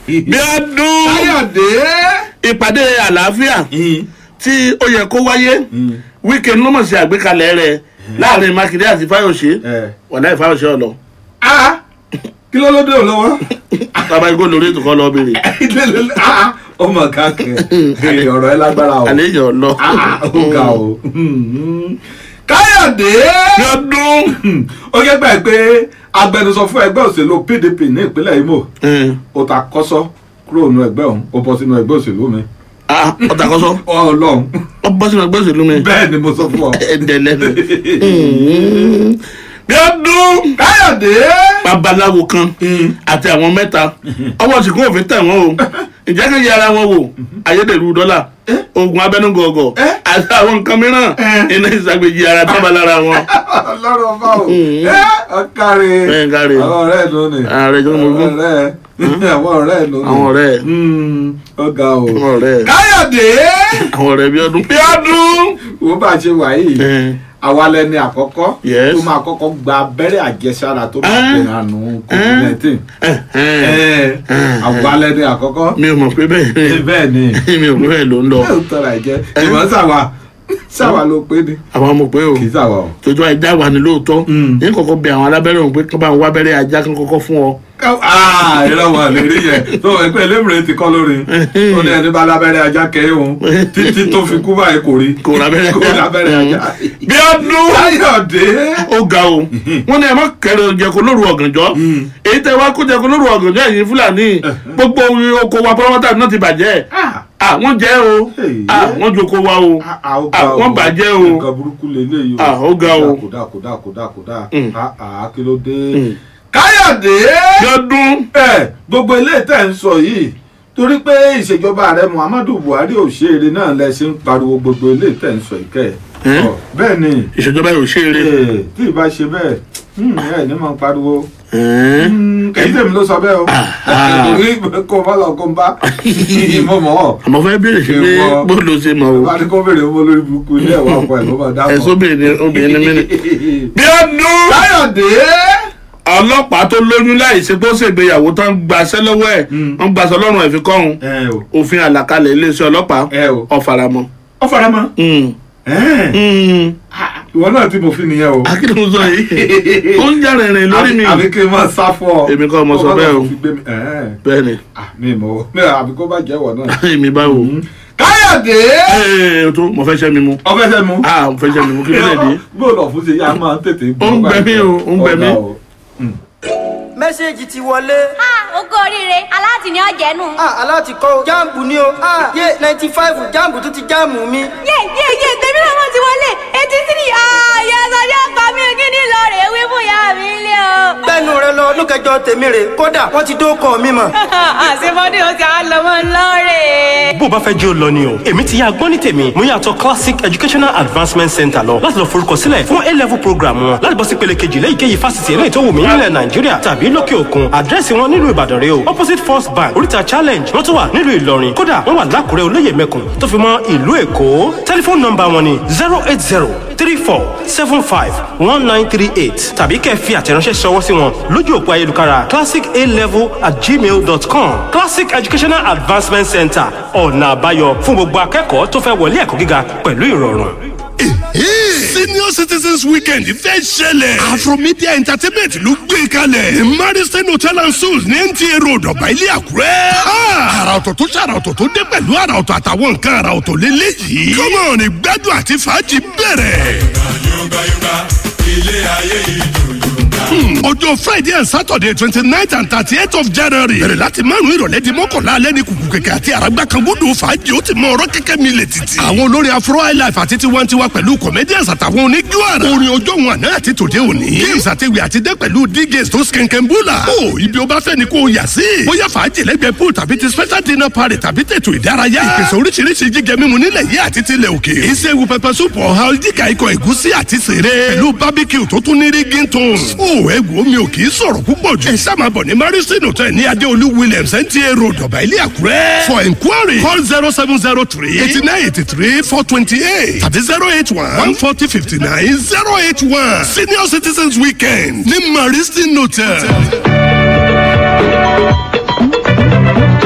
bí ọdún káyọ̀dé. ìpàdé àlàáfíà tí ó yẹ kó wáyé wíkẹ̀ndì ló mọ̀ sí àgbékalẹ̀ rẹ̀ láàrin mákindé àti fáyọ̀ṣe ẹ. wọ̀dà ìfáyọ̀ṣe ọ̀lọ́ a kí ló ló dé ò lọ́wọ́. bàbá igbó lórí ètò kan lọ béèrè Ah, ó mọ̀ káàkiri ọ̀rọ̀ ẹ lágbára o. àlejò ọ̀lọ́ Ah, ó ga o. káyọ̀dé. bí ọdún ó yẹ gbà pé agbẹnusọ fún ẹgbẹ́ òṣèlú pdp ní ìpínlẹ̀ imo ó ta kọ́sọ́ kúrò nínú ẹgbẹ́ òun ó bọ́ sínú ẹgbẹ́ òṣèlú mi. ọ̀tàkọ́sọ́ ọlọ́run ọ bọ́ sínú ẹgbẹ́ òṣèlú mi bẹ́ẹ̀ ni mo sọ fún ọ. ẹ̀dẹ̀ lẹ́nu bí ọdún káyọ̀dé. babaláwo kan àti àwọn mẹ́ta ọwọ́ sì kún òfin tẹ̀ wọ́n o ìjẹ́ kan yẹ ara wọn wò ayédèrú dọ́là oògùn abẹ́nugọ̀ọ̀gọ̀ àti àwọn nǹkan mìíràn iná ìsàgbèjì ara tábà lára wọn. ọlọ́run ọba o ẹ ọkàrẹ Ẹ, káre. àwọn ọ̀rẹ́ ẹ̀ ló ní Ààrẹ tó ń mú fún. ọ̀rẹ́ àwọn ọ̀rẹ́ ẹ̀ ló ní àwọn ọ̀rẹ́ ẹ̀ ọ̀gá o. àwọn ọ̀rẹ́ ẹ̀ káyọ̀dé àwọn ọ̀rẹ́ bí ọdún bí ọdún. wo bá a ṣe wà yìí Ẹ, àwa lẹni àkọ́kọ́ Yes. tó máa kọ́kọ́ gba abẹ́rẹ́ àjẹsára tó máa Ah. pè àánú covid nineteen ẹ, ẹ. àwa lẹni àkọ́kọ́ mi ò mọ̀ pé bẹ́ẹ̀ bẹ́ẹ̀ ni mi ò mọ̀ bẹ́ẹ̀ ló ń lọ yóò tọ́ra ẹ̀jẹ̀ ìmọ̀ sàwà sàwà ló pé ni àwọn ọmọ pé o kì í sàwà o. tójú ajá wà ní lóòótọ́ Mm. ní kọ̀kọ́ bẹ àwọn alábẹ́rẹ́ òun pé kí wọ́n bá ń wá abẹ́rẹ́ ajá kí wọ́n kọ́kọ́ fún ọ. aa ìrọ̀ wọn lè rí yẹn tó ẹgbẹ́ elémùrè ti kọ́ lórí ó ní ẹni bá lábẹ́rẹ́ ajá kẹ́ òun títí tó fi kú báyìí kò rí kò lábẹ́rẹ́ kò lábẹ́rẹ́ ajá. bí ọdún. káyọ̀dé ó ga o wọn ní ẹ má kẹrẹ jẹko lóru ọ̀gànjọ́ èyí tẹ wá kó jẹko lóru ọ̀gànjọ́ ẹ̀yin fúlàní gbogbo oko wa pọlọpọtà náà ti bàjẹ́ à wọ́n jẹ́ o à wọ́n joko wa o à wọ́n bàjẹ́ o nǹkan burúkú lélẹ́yìí o Ah, ó ga o. kódà kódà kódà kódà Mm. àá kí ló dé. káyọ̀dé lọ́dún ẹ gbogbo ilé tẹ̀ ń sọ yìí torí pé ìṣèjọba ààrẹ muhammadu buhari òṣèré náà lẹ ṣe ń pariwo gbogbo ilé tẹ̀ ń sọ ìkẹ́ Eh? ẹ̀ bẹ́ẹ̀ ni ìṣèjọba yóò ṣe eré Eh, tí ì bá ṣe bẹ́ẹ̀ hmm, ẹ ní máa pariwo Hmm, kì í tèmi ló sọ bẹ́ẹ̀ o torí kó má lọ kó ń bá ìmọ̀ mọ́ ọ́ àmọ́ fẹ́ béèrè sí pé Ìwọ. bó ló ṣe mọ̀ o bá ní kó béèrè owó lórí burúkú ilé ẹ̀wọ̀ ọkọ ẹ̀ ló máa dáàbò. ẹ̀sọ́ obìnrin obìnrin ní mí ni. bí ọdún káyọ̀dé ọlọ́pàá tó lóyún láì ṣe pé ó ṣègbéyàwó tán gbaṣẹ́ lọ́wọ́ ẹ̀ wọ́n gbaṣẹ́ ọlọ́run ẹ̀ fi kọ́hún ẹ o òfin àlàkalẹ̀ iléeṣẹ́ ọlọ́pàá ẹ o ọ̀faramọ́. ọ fara mọ́ Mm. Ẹ́ẹ̀. Mm. ìwọ náà tí mo fi nìyẹn o. akíni mo sọ yìí ó ń jà rìnrìn lórí mi àbí kí n máa sá fún ọ. Èmi kọ́ mo sọ Kó má lọ bẹ́ẹ̀ o. fi gbé mi- Ẹ́ẹ̀. bẹ́ẹ̀ ni Ah, mi mọ̀ mi àbí kó bá jẹ́wọ̀ náà. èmi báwo. káyọ̀dé ẹ ẹ tó mo fẹ́ ṣẹ́ mi mu ọbẹ̀ fẹ́ mu. ah mo fẹ́ ṣẹ́ mi mu kí ló lè dé. bóòlù ọ̀fun ṣe yá máa ń tètè Ó ń gbẹ mí o, ó ń gbẹ mí. Ọ̀gá o. mẹ́sẹ̀gì ti wọlé. Ah, ogó oríire aláàtì ni ọ̀jẹ̀ nù. Ah, aláti kọ́ jáàmù ni o. Ah, yé ninety five jáàmù tó ti jáàmù mi. yé yé yé tèmi náà wọ́n ti wọlé eighty three ààyè sọjọ́ pa mí kí ni lọ rè wí fún ìyá mi lé o. gbẹ́nu rẹ lọ ọdún kẹjọ tèmi rè kódà wọ́n ti dókọ̀ mi mọ̀. àṣebọ́dé o ti á lọ mọ́ lọ́rẹ̀. bó o bá fẹ́ jẹ́ ò lọ ni o èmi ti yá gbọ́n ní tèmi mo yàtọ̀ classic educational advancement center lọ láti lọ forúkọ sílẹ̀ fún a level program wọn láti bọ́ sí pele kejì lẹ́yìnkéyìí fásitì eléyìí tó wù mí nílẹ̀ nàìjíríà tàbí lókè òkun àdírẹ́sì wọn nílùú ìbàdàn rẹ o opposite first bank oríta challenge wọ́n tún wà nílùú ìlọrin kódà wọ́n wà lákùrẹ́ olóyè mẹ́kùn tó fi mọ́ ìlú èkó tẹlifóònù nọ́mbà wọn ni zero eight zero three four seven five one nine three eight tàbí kẹ́ ẹ fi àtẹ̀ránṣẹ́ ṣọwọ́ sí wọn lójú òpó ayélujára classic a level at gmail dot com classic educational advancement center ọ̀nà àbáyọ fún gbogbo akẹ́kọ̀ọ́ tó fẹ́ wọlé ẹ̀kọ́ gíga pẹ̀lú ìrọ̀rùn. senior citizens weekend fẹ́ ṣẹlẹ̀ afromedia entertainment ló gbé kalẹ̀ ní mariston hotel and suites ní nta road ọ̀bà ilé àkúrẹ́. àrà ọ̀tọ̀ tó ṣàrà ọ̀tọ̀ tó dé pẹ̀lú àrà ọ̀tọ̀ àtàwọn nǹkan àrà ọ̀tọ̀ lélẹ́yìí. come on ìgbádùn àti fàájì bẹ̀rẹ̀. ọjọ́ friday and saturday twenty nine and thirty eight of january bẹ̀rẹ̀ láti márùn ìrọ̀lẹ́ di mọ́kànlá alẹ́ ní kùkù kẹ̀kẹ́ àti àràgbà kan gbọ́dọ̀ fàájì ó ti mọ ọ̀rọ̀ kẹ́kẹ́ mi lè títì. àwọn olórin afro highlife àti tiwantiwa pẹ̀lú comedians àtàwọn oníjú àrà. orin ọjọ́ wọn àná àti tòde òní. games àti ìwé àti dé pẹ̀lú djs tó skẹ̀ǹkẹ̀ǹbùlà. ó ibi ó bá fẹ́ ni kò yà sí. bóyá fàájì lẹ́gbẹ̀ẹ́ pool tàbí ti special dinner party tàbí tètò ìdárayá. ìpèsè oríṣiríṣi jíjẹ mímu nílẹ̀ yìí àti tilẹ̀ òkè. ìṣègùn pẹpẹ súpù ọ̀hán jíkà ikọ̀ ẹ̀gúsí àti sèré. pẹ̀lú barbecue tó tún ní rígin tone. ó ẹ wo mi ò kì í sọ̀rọ̀ púpọ̀ jù. ẹ ṣáà máa bọ̀ ní marison hotel ní adéolú williams nta road ọ̀bà ilé àkúrẹ́. for inquiry call zero seven zero three eighty nine eighty three four twenty eight tàbí zero eight one one forty fifty nine zero eight one senior citizens weekend ní marison hotel.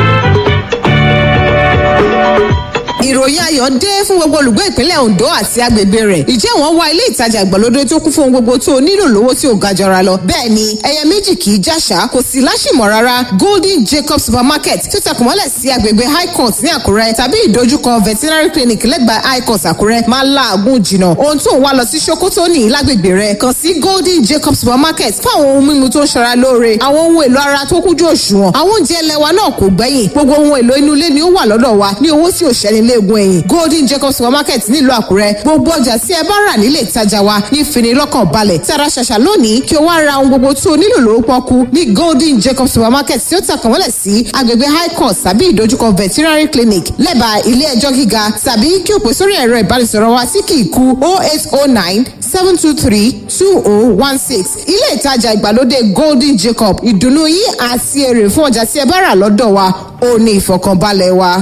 ayọ̀ dé fún gbogbo olùgbé ìpínlẹ̀ Ondo àti agbègbè rẹ̀ ìjẹ́ wọ́n wá ilé ìtajà ìgbàlódé tó kún fún ohun gbogbo tó o nílò lówó tí ò ga jọra lọ bẹ́ẹ̀ ni ẹyẹ méjì kì í jàṣà kò sí láṣìmọ̀ rárá Golden Jacob supermarket tó tẹkùn mọ́lẹ̀ sí agbègbè High Court ní Àkúrẹ́ tàbí ìdojúkọ veterinary clinic lẹ́gbàá High Court Àkúrẹ́ máa láàgùn jìnnà ohun tó ń wá lọ sí Sokoto ní lágbègbè rẹ̀ kàn sí Golden Jacob supermarket fún àwọn ohun mímu tó ń ṣara lóore àwọn ohun èlò ara tó kújú òṣùwọ̀n àwọn oúnjẹ ilẹ̀ wa náà kò gbẹ́yìn gbogbo ohun èlò inú ilé ni ó wà lọ́dọ̀ wa ní owó tí ò ṣẹ́ni léegun ẹ̀yìn Golden Jacob supermarket nílùú Àkúrẹ́ gbogbo ọjà tí ẹ bá rà nílé ìtajà wa ní fini lọ́kàn balẹ̀ tara ṣàṣà lónìí kí o wá ra ohun gbogbo tó o nílò lówó pọ́kú ní Golden Jacob supermarket tí ó tàkàn mọ́lẹ̀ sí agbègbè High Court tàbí ìdojúkọ veterinary clinic lẹ́bàá ilé ẹjọ́ gíga tàbí kí o pè sórí ẹ̀rọ ìbánisọ̀rọ̀ wa tí kì í kú 0809 723 2016 ilé ìtajà ìgbàlódé Golden Jacob ìdùnnú yín àti èrè fún ọjà tí ẹ bá rà lọ́dọ̀ wa ó ní ìfọ̀kànbalẹ̀ wa.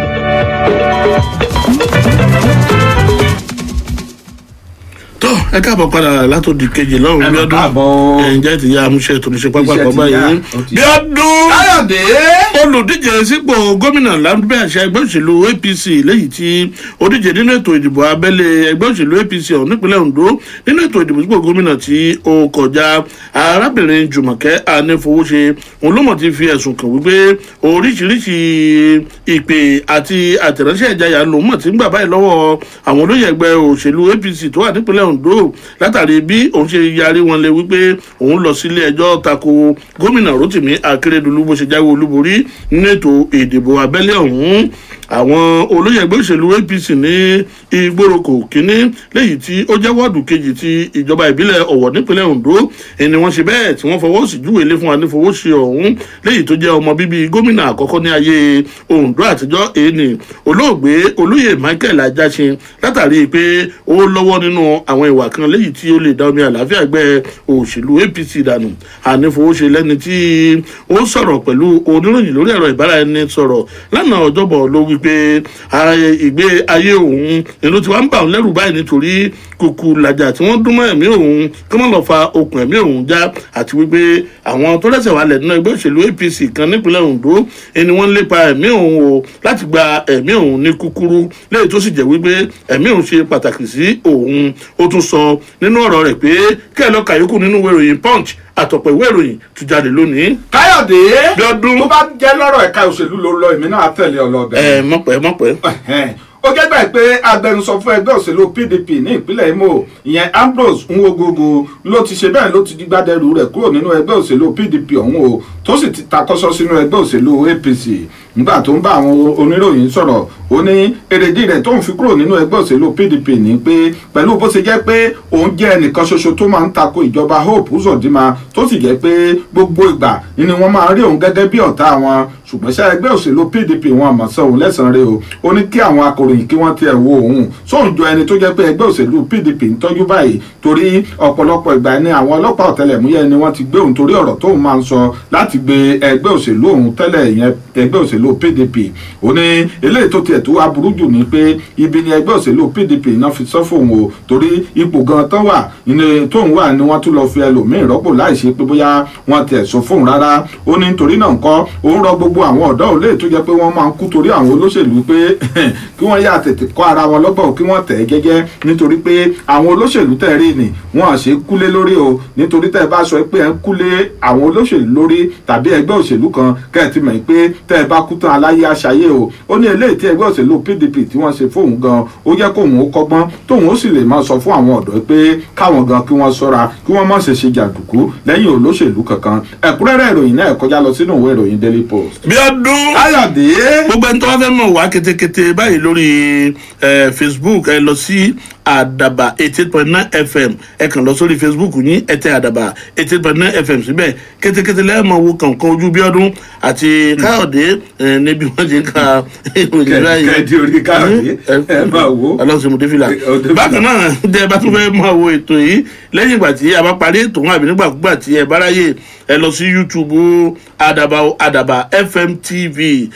tó ẹ káàbọ̀ padà látòdì kejì lọ́rùn Ẹ bí mà ọdún káàbọ̀. ǹjẹ́ ti ya amúṣẹ́ tó ní ṣe pápá Iṣẹ́ kan ti báyìí yá, ó ti bí yá. ọdún káyọ̀dé. olùdíje sípò gómìnà lábẹ́ àṣà ẹgbẹ́ òṣèlú apc léyìí tí ó díje nínú ètò ìdìbò abẹ́lé ẹgbẹ́ òṣèlú apc ọ̀hún nípínlẹ̀ ondo nínú ètò ìdìbò sípò gómìnà tí ó kọjá arábìnrin jùmọ̀kẹ́ anífowóṣe òun ló mọ̀ ti fi ẹ̀sùn kàn wípé oríṣiríṣi ìpè àti àtẹ̀ránṣẹ́ ìjayà lòun mọ̀ tí ń gbà báyìí lọ́wọ́ àwọn olóyè ẹgbẹ́ òṣèlú apc tó wà nípínlẹ̀ ondo látàrí bí òun ṣe yarí wọn lé wípé òun lọ sílé ẹjọ́ tako gómìnà rotimi akérèdọ́lù bó ṣe jáwé olúborí nínú ètò ìdìbò abẹ́lé ọ̀hún àwọn olóyè ẹgbẹ́ òṣèlú apc ní ìgbóròkò kínní léyìí tí ó jẹ́ wọ́ọ̀dù kejì ti ìjọba ìbílẹ̀ ọ̀wọ̀ nípínlẹ̀ ondo ẹni wọ́n ṣe bẹ́ẹ̀ tí wọ́n fọwọ́ sí júwèé lé fún wa ní fowó ṣe ọ̀hún léyìí tó jẹ́ ọmọ bíbí gómìnà àkọ́kọ́ ní ayé ondo àtijọ́ èèní olóògbé olóyè michael ajásin látàrí pé ó lọ́wọ́ nínú àwọn ìwà kan léyìí tí ó lè dá omi àlàáfíà ẹgbẹ́ òṣèlú apc dànù ànífowóṣe lẹ́ni tí ó sọ̀rọ̀ pẹ̀lú oníròyìn lórí ẹ̀rọ ìbáraẹnisọ̀rọ̀ lánàá ọjọ́bọ̀ ló wí pé ààyè ìgbé ayé òun ìlú tí wàá ń bà òun lẹ́rù báyìí nítorí kùkù làjà tí wọ́n dún mọ́ ẹ̀mí òun kí wọ́n lọ́ọ́ fa okùn ẹ̀mí òun já àti wípé àwọn tó lẹ́sẹ̀ wà lẹ́nu ẹgbẹ́ òṣèlú apc kan nípínlẹ̀ ondo ẹni wọ́n ń lépa ẹ̀mí òun o láti gba ẹ̀mí òun ní kúkúrú léyìí tó sì jẹ́ wípé ẹ̀mí òun ṣe pàtàkì sí òun ó tún sọ nínú ọ̀rọ̀ rẹ̀ pé kẹ́ ẹ lọ́ọ́ kàyókù nínú ìwé ìròyìn punch àtọ̀pọ̀ ìwé ìròyìn tó jáde lónìí. káyọ̀dé. Bí ọdún. tó bá jẹ́ lọ́rọ̀ ẹ̀ka òṣèlú ló lọ èmi náà á tẹ̀lé ọ lọ bẹ̀rẹ̀. ẹ mọ̀pẹ́ mọ̀pẹ́. Ẹ̀hẹ́n. ó gẹ́gbà pé agbẹnusọ fún ẹgbẹ́ òṣèlú pdp ní ìpínlẹ̀ imo ìyẹn ambrose nwogogo ló ti ṣe bẹ́ẹ̀ ló ti dígbàdẹ́rù rẹ̀ kúrò nínú ẹgbẹ́ òṣèlú pdp ọ̀hún o tó sì ti takọ́sọ́ sínú ẹgbẹ́ òṣèlú apc nígbà tó ń bá àwọn oníròyìn sọ̀rọ̀ ó ní èrèdí rẹ̀ tó ń fi kúrò nínú ẹgbẹ́ òṣèlú pdp ní pé pẹ̀lú bó ṣe jẹ́ pé òun jẹ́ ẹnìkan ṣoṣo tó máa ń tako ìjọba hope uzodinma tó sì jẹ́ pé gbogbo ìgbà ni wọ́n máa ń rí òun gẹ́gẹ́ bí ọ̀tá wọn ṣùgbọ́n ṣá ẹgbẹ́ òṣèlú pdp wọn àmọ́ sọ òun lẹ́sàn-án rẹ o ó ní kí àwọn akọ̀ròyìn kí wọ́n tiẹ̀ wo òun sóun jọ ẹni tó jẹ́ pé ẹgbẹ́ òṣèlú pdp ń tọ́jú báyìí torí ọ̀pọ̀lọpọ̀ ìgbà ni àwọn ọlọ́pàá ọ̀tẹlẹ̀múyẹ́ ni wọ́n ti gbé òun torí ọ̀rọ̀ tóun máa ń sọ láti gbé ẹgbẹ́ òṣèlú òun tẹ́lẹ̀ ìyẹn ẹgbẹ́ òṣèlú pdp ó ní eléyìí tó tiẹ̀ tó wá burú jù ni pé ibi ni ẹgbẹ́ òṣèlú pdp náà fi sọ fóun o torí ipò gan tán wà ní tóun wà ni wọ́n tún lọ fi ẹlòmíín rọ́pò láì ṣe pé bóyá wọ́n tiẹ̀ sọ fóun rárá ó ní nítorí náà ńkọ́ òun rọ gbogbo àwọn ọ̀dọ́ òun léè tó jẹ́ pé wọ́n máa ń kú torí àwọn olóṣèlú pé kí wọ́n yà tètè kọ́ ara wọn lọ́gbọ̀n kí wọ́n tẹ̀ ẹ́ gẹ́gẹ́ nítorí pé àwọn olóṣèlú tẹ̀ rí ni wọ́n à ṣe kúlé lórí o nítorí tẹ́ ẹ bá sọ pé ẹ ń kúlé àwọn olóṣèlú lórí tàbí ẹgbẹ́ òṣèlú kan kẹ́ ẹ ti mọ̀ pé tẹ́ ẹ bá kú tán aláyé aṣayé o ó ní eléyìí tí ẹgbẹ́ òṣèlú pdp tí wọ́n ṣe fóun gan ó yẹ kóun ó kọ́gbọ́n tóun ó sì lè máa sọ fún àwọn ọ̀dọ́ pé káwọn gan kí wọ́n ṣọ́ra kí wọ́n má ṣe ṣe jàǹdùkú lẹ́yìn olóṣèlú kankan ẹ̀kúnrẹ́rẹ́ ìròyìn náà kọjá lọ sínú ìwé ìròyìn daily post. bí ọdún káyọ̀dé. gbogbo ẹni tó wá fẹ́ mọ̀ wá ketekete báyìí lórí eh, facebook ẹ lọ sí àdàbà eighty eight point nine fm ẹ kàn lọ sórí facebook yín ẹ tẹ àdàbà eighty eight point nine fm síbẹ̀ ketekete lẹ́ẹ̀mọ̀ wo kankan ojú bí ọdún àti káyọ̀dé eh, níbi wọ́n ti ń ka ìròyìn báyìí. kẹ́ẹ̀dì orí káyọ̀dé ẹ máa wo. ọlọ́sìn mọ̀dé fìlà Ó dé fìlà. bákan náà tẹ ẹ bá tún fẹ́ máa wo ètò yìí lẹ́yìn ìgbà tí a bá parí ètò wọn àbí nígbàkúgbà tí ẹ bá ráyè ẹ lọ sí youtube àdàbà àdàbà fm tv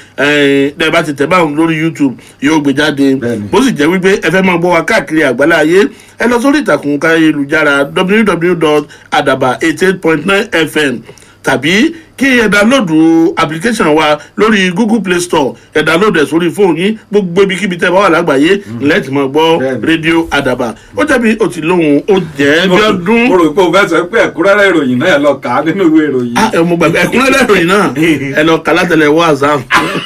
ẹ ẹ bá ti tẹ̀ báwọn lórí youtube yóò gbé jáde Bẹ́ẹ̀ni. bó sì jẹ́ wípé ẹ fẹ́ máa gbọ́ wa káàkiri àgbálá ayé ẹ lọ sórí ìtàkùn káyélujára www.adaba88.9 fm tàbí kí ẹ dánlóòdù application wa lórí google play store ẹ dánlóòdù ẹ sórí fóònù yín gbogbo ibikíbi tẹ́ bá wà lágbàáyé lẹ́ẹ̀tì mọ̀ gbọ́ Bẹ́ẹ̀ni. rédíò àdàbà ó jẹ́bi ó ti lóhùn ó jẹ́ bí ọdún mo rò pé o fẹ́ sọ pé ẹ̀kúnrẹ́rẹ́ ìròyìn náà ẹ lọ kà á nínú ìwé ìròyìn. Ah, ẹ mo gbàgbé ẹ̀kúnrẹ́rẹ́ ìròyìn náà ẹ lọ kà látẹlẹ wọ azam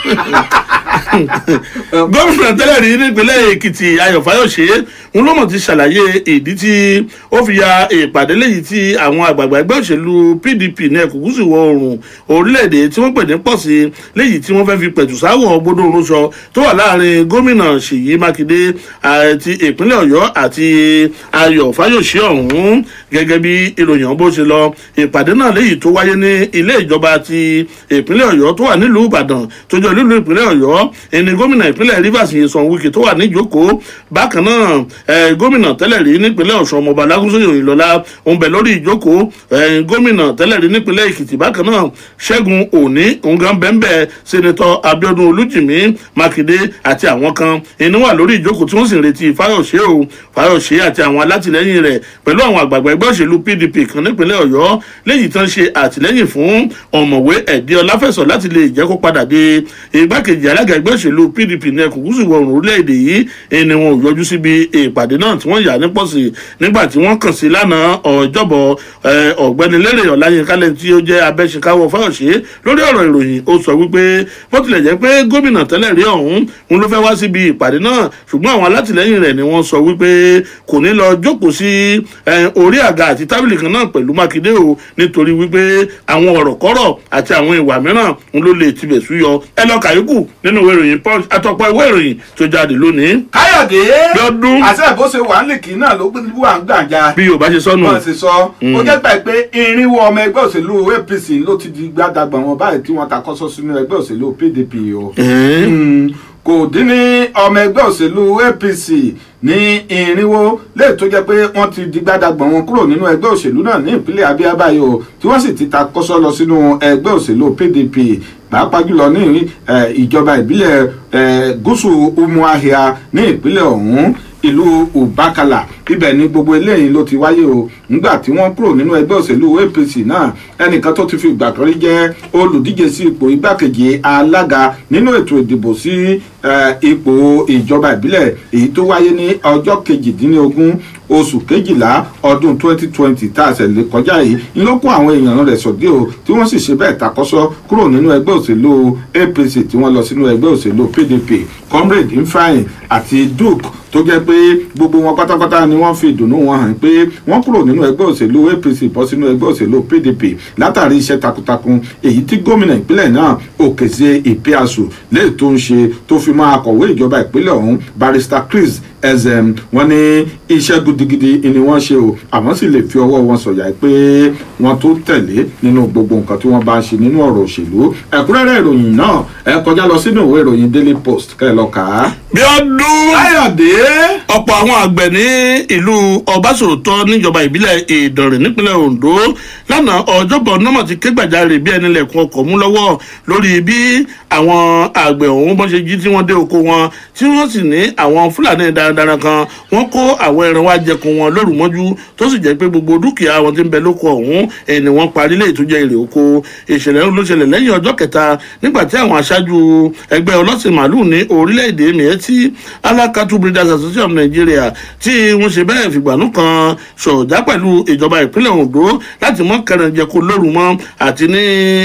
gómìnà tẹ́lẹ̀ rí nípínlẹ̀ èkìtì ayọ̀ fáyọ̀ṣe ń lọ́mọ̀ ti ṣàlàyé ìdí tí ó fi ya ìpàdé léyìí tí àwọn àgbààgbà ẹgbẹ́ òṣèlú pdp ní ẹkùn gúúsù ìwọ̀ oòrùn orílẹ̀-èdè tí wọ́n pè ní pọ̀ sí léyìí tí wọ́n fẹ́ fi pẹ̀tù sáwọ̀ gbódò rúṣọ tó wà láàrin gómìnà ṣèyí mákindé àti ìpínlẹ̀ ọ̀yọ́ àti ayọ̀ fáyọ̀ṣe ọ̀hún gẹ́gẹ́ bí ìròyìn bó ṣe lọ ìpàdé náà léyìí tó wáyé ní ilé ìjọba ti ìpínlẹ̀ ọ̀yọ́ tó wà nílùú ìbàdàn tó jọ nílùú ìpínlẹ̀ ọ̀yọ́ ẹni gómìnà ìpínlẹ̀ rivers yìí wike tó wà níjókòó bákan náà eh, gómìnà tẹ́lẹ̀ rí nípínlẹ̀ ọ̀ṣun ọmọọba lágúnṣe òyìnlọ́lá òun bẹ̀ lórí ìjókòó eh, gómìnà tẹ́lẹ̀ rí nípínlẹ̀ èkìtì bákan náà ṣẹ́gun òní òǹgàn bẹ́ńbẹ́ sẹ́nitọ́ abiodun olújìmí mákindé àti àwọn kan ẹni wà lórí ìjókòó tí wọ́n sì ń retí fáyọ̀ṣe o fáyọ̀ṣe àti àwọn alátìlẹyìn rẹ̀ pẹ̀lú àwọn àgbààgbà ẹgbẹ́ òṣèlú pdp kan nípínlẹ̀ ọ̀yọ́ léyìí tán ṣe àtìlẹyìn fún ọ̀mọ̀wé ẹ̀dí ọláfẹ̀sọ̀ láti lè jẹ́ kó padà dé igbákejì alága ẹgbẹ́ òṣèlú pdp ní ẹkùn gúúsù ìwọ̀ oòrùn orílẹ̀-èdè yìí ẹni wọn ò yọjú síbi ìpàdé náà tí wọ́n yà ní pọ̀sí nígbà tí wọ́n kàn sí lánàá ọjọ́bọ̀ eh, ọ̀gbẹ́ni lérè ọ̀láyínká lẹ́ni tí ó jẹ́ abẹ́ṣekáwọ́ fáyọ̀ṣe lórí ọ̀rọ̀ ìròyìn ó sọ wípé bó tilẹ̀ jẹ́ pé gómìnà tẹ́lẹ̀ rí ọ̀hún òun ló fẹ́ wá síbi ìpàdé náà ṣùgbọ́n àwọn alátìlẹyìn rẹ̀ ni wọ́n sọ wípé kò ní lọ jókòó sí eh, orí àga àti tábìlì kan náà pẹ̀lú mákindé o nítorí wípé àwọn ọ̀rọ̀ kọ́rọ̀ àti àwọn ìwà mìíràn ń ló lè tibẹ̀ súyọ ẹ lọ kàyókù nínú ìwé ìròyìn punch àtọ̀pọ̀ ìwé ìròyìn tó jáde lónìí káyọ̀dé Lọ́dún. àṣẹ bó ṣe wà nílìkì náà ló gbé wà ń gbàǹjà bí yorùbá ṣe sọnù wọ́n ti sọ ó jẹ́ gbà pé irinwó ọmọ ẹgbẹ́ òṣèlú apc ló ti di gbàdàgbà wọn báyìí tí wọ́n takọ́sọ́ sínú ẹgbẹ́ òṣèlú pdp o Mm, kò dín ní ọmọ ẹgbẹ́ òṣèlú apc ní irinwó léè tó jẹ́ pé wọ́n ti di gbàdàgbà wọn kúrò nínú ẹgbẹ́ òṣèlú náà ní ìpínlẹ̀ abia báyìí o tí wọ́n sì ti takọ́sọ́ lọ sínú ẹgbẹ́ òṣèlú pdp pàápàá jùlọ ní eh, ìjọba ìbílẹ̀ eh, gúúsù umuahia ní ìpínlẹ̀ ọ̀hún ìlú ubakala ibẹ̀ ni gbogbo eléyìí ló ti wáyé o nígbà tí wọ́n kúrò nínú ẹgbẹ́ òṣèlú apc náà ẹnìkan tó ti fi ìgbà kan rí jẹ́ olùdíje sí ipò igbákejì alága nínú ètò ìdìbò sí eh, ipò ìjọba ìbílẹ̀ èyí tó wáyé ní ọjọ́ kejìdínlógún oṣù kejìlá ọdún 2020 tá a ṣẹlẹ̀ kọjá yìí ń ló kó àwọn èèyàn rẹ̀ sọ̀dí o tí wọ́n sì ṣe bẹ́ẹ̀ takọ́sọ́ kúrò nínú ẹgbẹ́ òṣèlú apc tí wọ́n lọ sínú ẹgbẹ́ òṣèlú pdp comrade ifeanyi àti duke tó jẹ́ pé gbogbo wọn pátápátá ni wọ́n fi ìdùnnú wọn hàn pé wọ́n kúrò nínú ẹgbẹ́ òṣèlú apc bọ́ sínú ẹgbẹ́ òṣèlú pdp látàrí iṣẹ́ takuntakun èyí tí gómìnà ìpínlẹ̀ náà òkèzè ìpíàsù lẹ́yìn tó ń ṣe tó fi máa kọ̀wé ìjọba ìpínlẹ̀ ọ̀hún barrister chris ezem wọn ní iṣẹ́ gidigidi ni wọ́n ṣe o àwọn sì lè fi ọwọ́ wọn sọ̀yà pé wọ́n tó tẹ̀lé nínú gbogbo nǹkan tí wọ́n bá ń ṣe nínú ọ̀rọ̀ òṣèlú ẹ̀kúnrẹ́rẹ́ ìròyìn náà ẹ kọjá lọ sínú ìwé ìròyìn daily post kẹ́ ẹ lọ kà á. bí ọdún káyọ̀dé ọ̀pọ̀ àwọn àgbẹ̀ ní ìlú ọbásòótọ́ níjọba ìbílẹ̀ ìdànrè nípínlẹ̀ ondo lánàá ọjọ́bọ̀ nọ́mọ̀ ti ké gbàjarè bí ẹni lẹ̀kùn ọkọ̀ mú lọ́wọ́ lórí bí àwọn àgbẹ̀ ọ̀hún bọ́n ṣe jí tí wọ́n dé oko wọn tí wọ́n sì ní àwọn fúlàní darandaran kan wọ́n kó àwọn ẹran wá jẹkun wọn lóru mọ́jú tó sì jẹ́ pé gbogbo dúkìá wọn ti ń bẹ lóko ọ̀hún ẹni wọ́n parí lè tó jẹ́ èrè oko ìṣẹ̀lẹ̀ ló ṣẹlẹ̀ lẹ́yìn ọjọ́ kẹta nígbà tí àwọn aṣáájú ẹgbẹ́ ọlọ́sìn màálù ní orílẹ̀-èdè miẹ́tì alákatú breeders association of nigeria tí wọ́n ṣe bẹ́ẹ̀ fìgbànú kan ṣọ̀dá pẹ̀lú ìjọba ìpínlẹ̀ ondo láti mọ́ kẹrànjẹko lóru mọ́ àti ní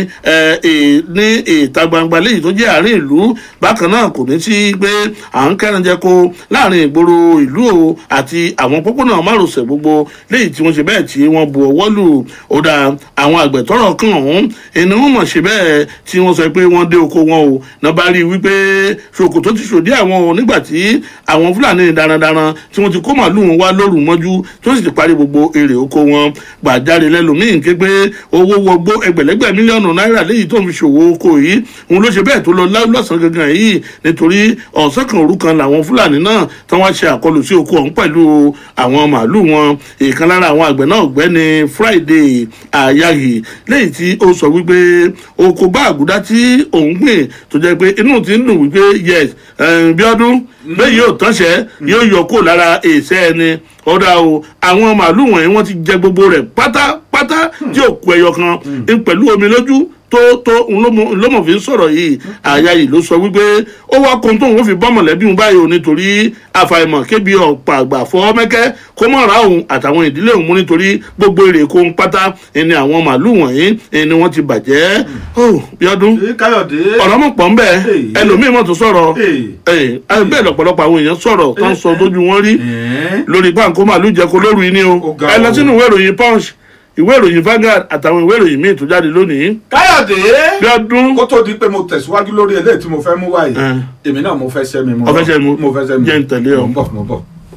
ẹ, ẹ, ní ìta gbangba léyìí tó jẹ́ àárín ìlú bákan náà kò ní sí pé à ń kẹrànjẹko láàrin ìgboro ìlú o àti àwọn pópónà márosẹ̀ gbogbo léyìí tí wọ́n ṣe bẹ́ẹ̀ tí wọ́n bu ọwọ́ lù ó dá àwọn àgbẹ̀ tọrọ kan ọ̀hún ẹni wọ́n mọ̀ ṣe bẹ́ẹ̀ tí wọ́n sọ pé wọ́n dé oko wọn o náà bá rí i wípé ṣòkòtò ti ṣòdí àwọn o nígbà tí àwọn fúlàní darandaran tí wọ́n ti kó màálù wọn wá lóru mọ́jú tí wọ́n sì ti parí gbogbo èrè oko wọn gbàjáre lẹ́lòmíín ké pé owó wọgbó ẹgbẹ̀lẹ́gbẹ̀ mílíọ̀nù náírà léyìí tó ń fi ṣòwò oko yìí òun ló ṣe bẹ́ẹ̀ tó lọ lá- lọ́sàn-án gangan yìí nítorí ọ̀sán kan òru kan làwọn fúlàní náà tí wọ́n ṣe àkọlù sí oko ọ̀hún pẹ̀lú àwọn màálù wọn ìkan lára àwọn àgbẹ̀ náà ọ̀gbẹ́ni friday ayayi lẹ́yìn tí ó sọ wípé oko bá àgùdá tí òun gbìn tó jẹ́ pé inú ti ń dùn wípé yes eh, bíọ́dún bẹ́ẹ̀ yóò tánṣẹ́ yóò yọ kó lára èsẹ́ ẹni ọ̀dà o àwọn màálù wọ̀nyí wọ́n ti jẹ gbogbo rẹ̀ pátápátá tí ò kú ẹyọ kan ń pẹ̀lú omi lójú tó tó ńlọmọ fi ń sọ̀rọ̀ yìí àyà yìí ló sọ wípé ó wá kóhun tóun ó fi bọ́ mọ̀lẹ́bí òun báyìí o nítorí àfàìmọ̀ kébi ọ̀pọ̀ àgbà fọ́ mẹ́kẹ́ kó mọ̀ ra òun àtàwọn ìdílé òun mú nítorí gbogbo èrè kó ń pátá ẹni àwọn màálùú wọ̀nyí ẹni wọ́n ti bàjẹ́ ó bíọ́dún Ee, káyọ̀dé ọ̀rọ̀ mọ̀ pọ̀ ń bẹ̀ Hey. ẹlòmíì mọ̀ tó sọ̀rọ̀ Hey. ẹ̀ bẹ́ẹ̀ lọ́pọ̀lọpọ̀ àwọn èèyàn sọ̀rọ̀ tó ń sọ tójú wọn rí Ẹ̀ẹ́. lórí pàǹkó màálù jẹko lóru yìí ni o Ó ga ẹ lọ o. sínú ìwé ìròyìn punch ìwé ìròyìn Vanguard àtàwọn ìwé ìròyìn míì tó jáde lónìí káyọ̀dé bíọ́dún kó tó di pé mo tẹ̀síwájú lórí eléyìí tí mo fẹ́ mú wáyé Ẹ̀. èmi náà mo fẹ́ sẹ́mi mo Ọ fẹ́ sẹ́mi? mo fẹ́ sẹ́mi Jẹ́ n tẹ̀lé ọ. mo ń bọ̀ mo ń bọ̀.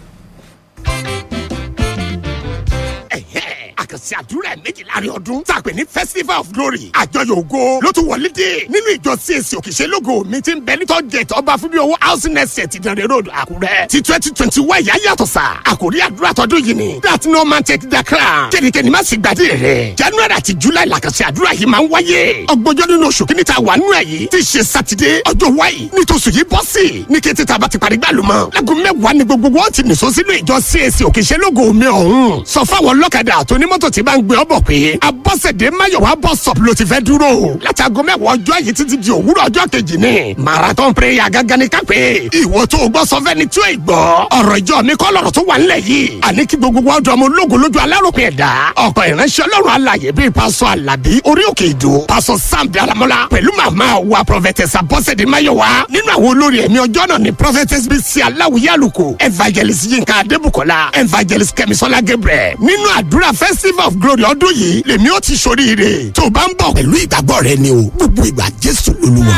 àkànṣe àdúrà méjì láàrin ọdún tá a pè ní festival of glory àjọyọ̀ ògo ló tún wọlé dé nínú ìjọ CAC òkìṣẹ́lógo mi ti ń bẹ ní tọ́jẹ̀tì ọba fúnbí owó housing estate ìdánrẹ́ road àkúrẹ́ ti twenty twenty one ìyá yàtọ̀ sá àkórí àdúrà tọdún yìí ni that no man take the crown kẹ́nikẹ́ni má sì gbàdé rẹ̀ january àti july làkànṣe àdúrà yìí máa ń wáyé ọgbọ́njọ́ nínú oṣù kìíní ta wà nínú ẹ̀ yìí ti ṣe sátidé ọjọ́ wáyé nítòsù yìí bọ́ sí ní kété tá a bá ti parí gbàlùmọ́ láago mẹ́wàá ni gbogbo wọn ti nìṣó sínú ìjọ CAC òkìṣẹ́lógo mi ọ̀hún sọ fáwọn ọlọ́kadà àtònímọ́tò tí bá ń gbé ọ bọ̀ pé abọ́sẹ̀dé máyọ̀wá bus stop ló ti fẹ́ dúró láti aago mẹ́wàá ọjọ́ yìí títí di òwúrọ̀ ọjọ́ kejì ni marathon prayer gangan ni kápẹ́ ìwọ tó o gbọ́ sọ fẹ́ni tí ó ì gbọ́ ọ̀rọ̀ ìjọ mi kọ́ lọ̀rọ̀ tó wà nílẹ̀ yìí àní kí gbogbo wa ọdún ọmọ ológun lójú aláròpin ẹ̀dá ọ̀pọ̀ ìránṣẹ́ ọlọ́run alàyè bíi pásọ alábí orí òkè ìdó pásọ sam daramọ́lá pẹ̀lú màmá wa prophetess abọ́sẹ̀dé máyọ̀wá nínú àwọn olórí ẹ̀mí ọjọ́ náà ni prophetess bísí aláwìyé àlùkò evangelist yinka adébùkọ́lá evangelist kẹ́misọ́lá gabriel nínú àdúrà festival of glory ọdún yìí lèmi ó ti ṣoríire tó o bá ń bọ̀ pẹ̀lú ìgbàgbọ́ rẹ ni o gbogbo ìgbà jésù lolúwa.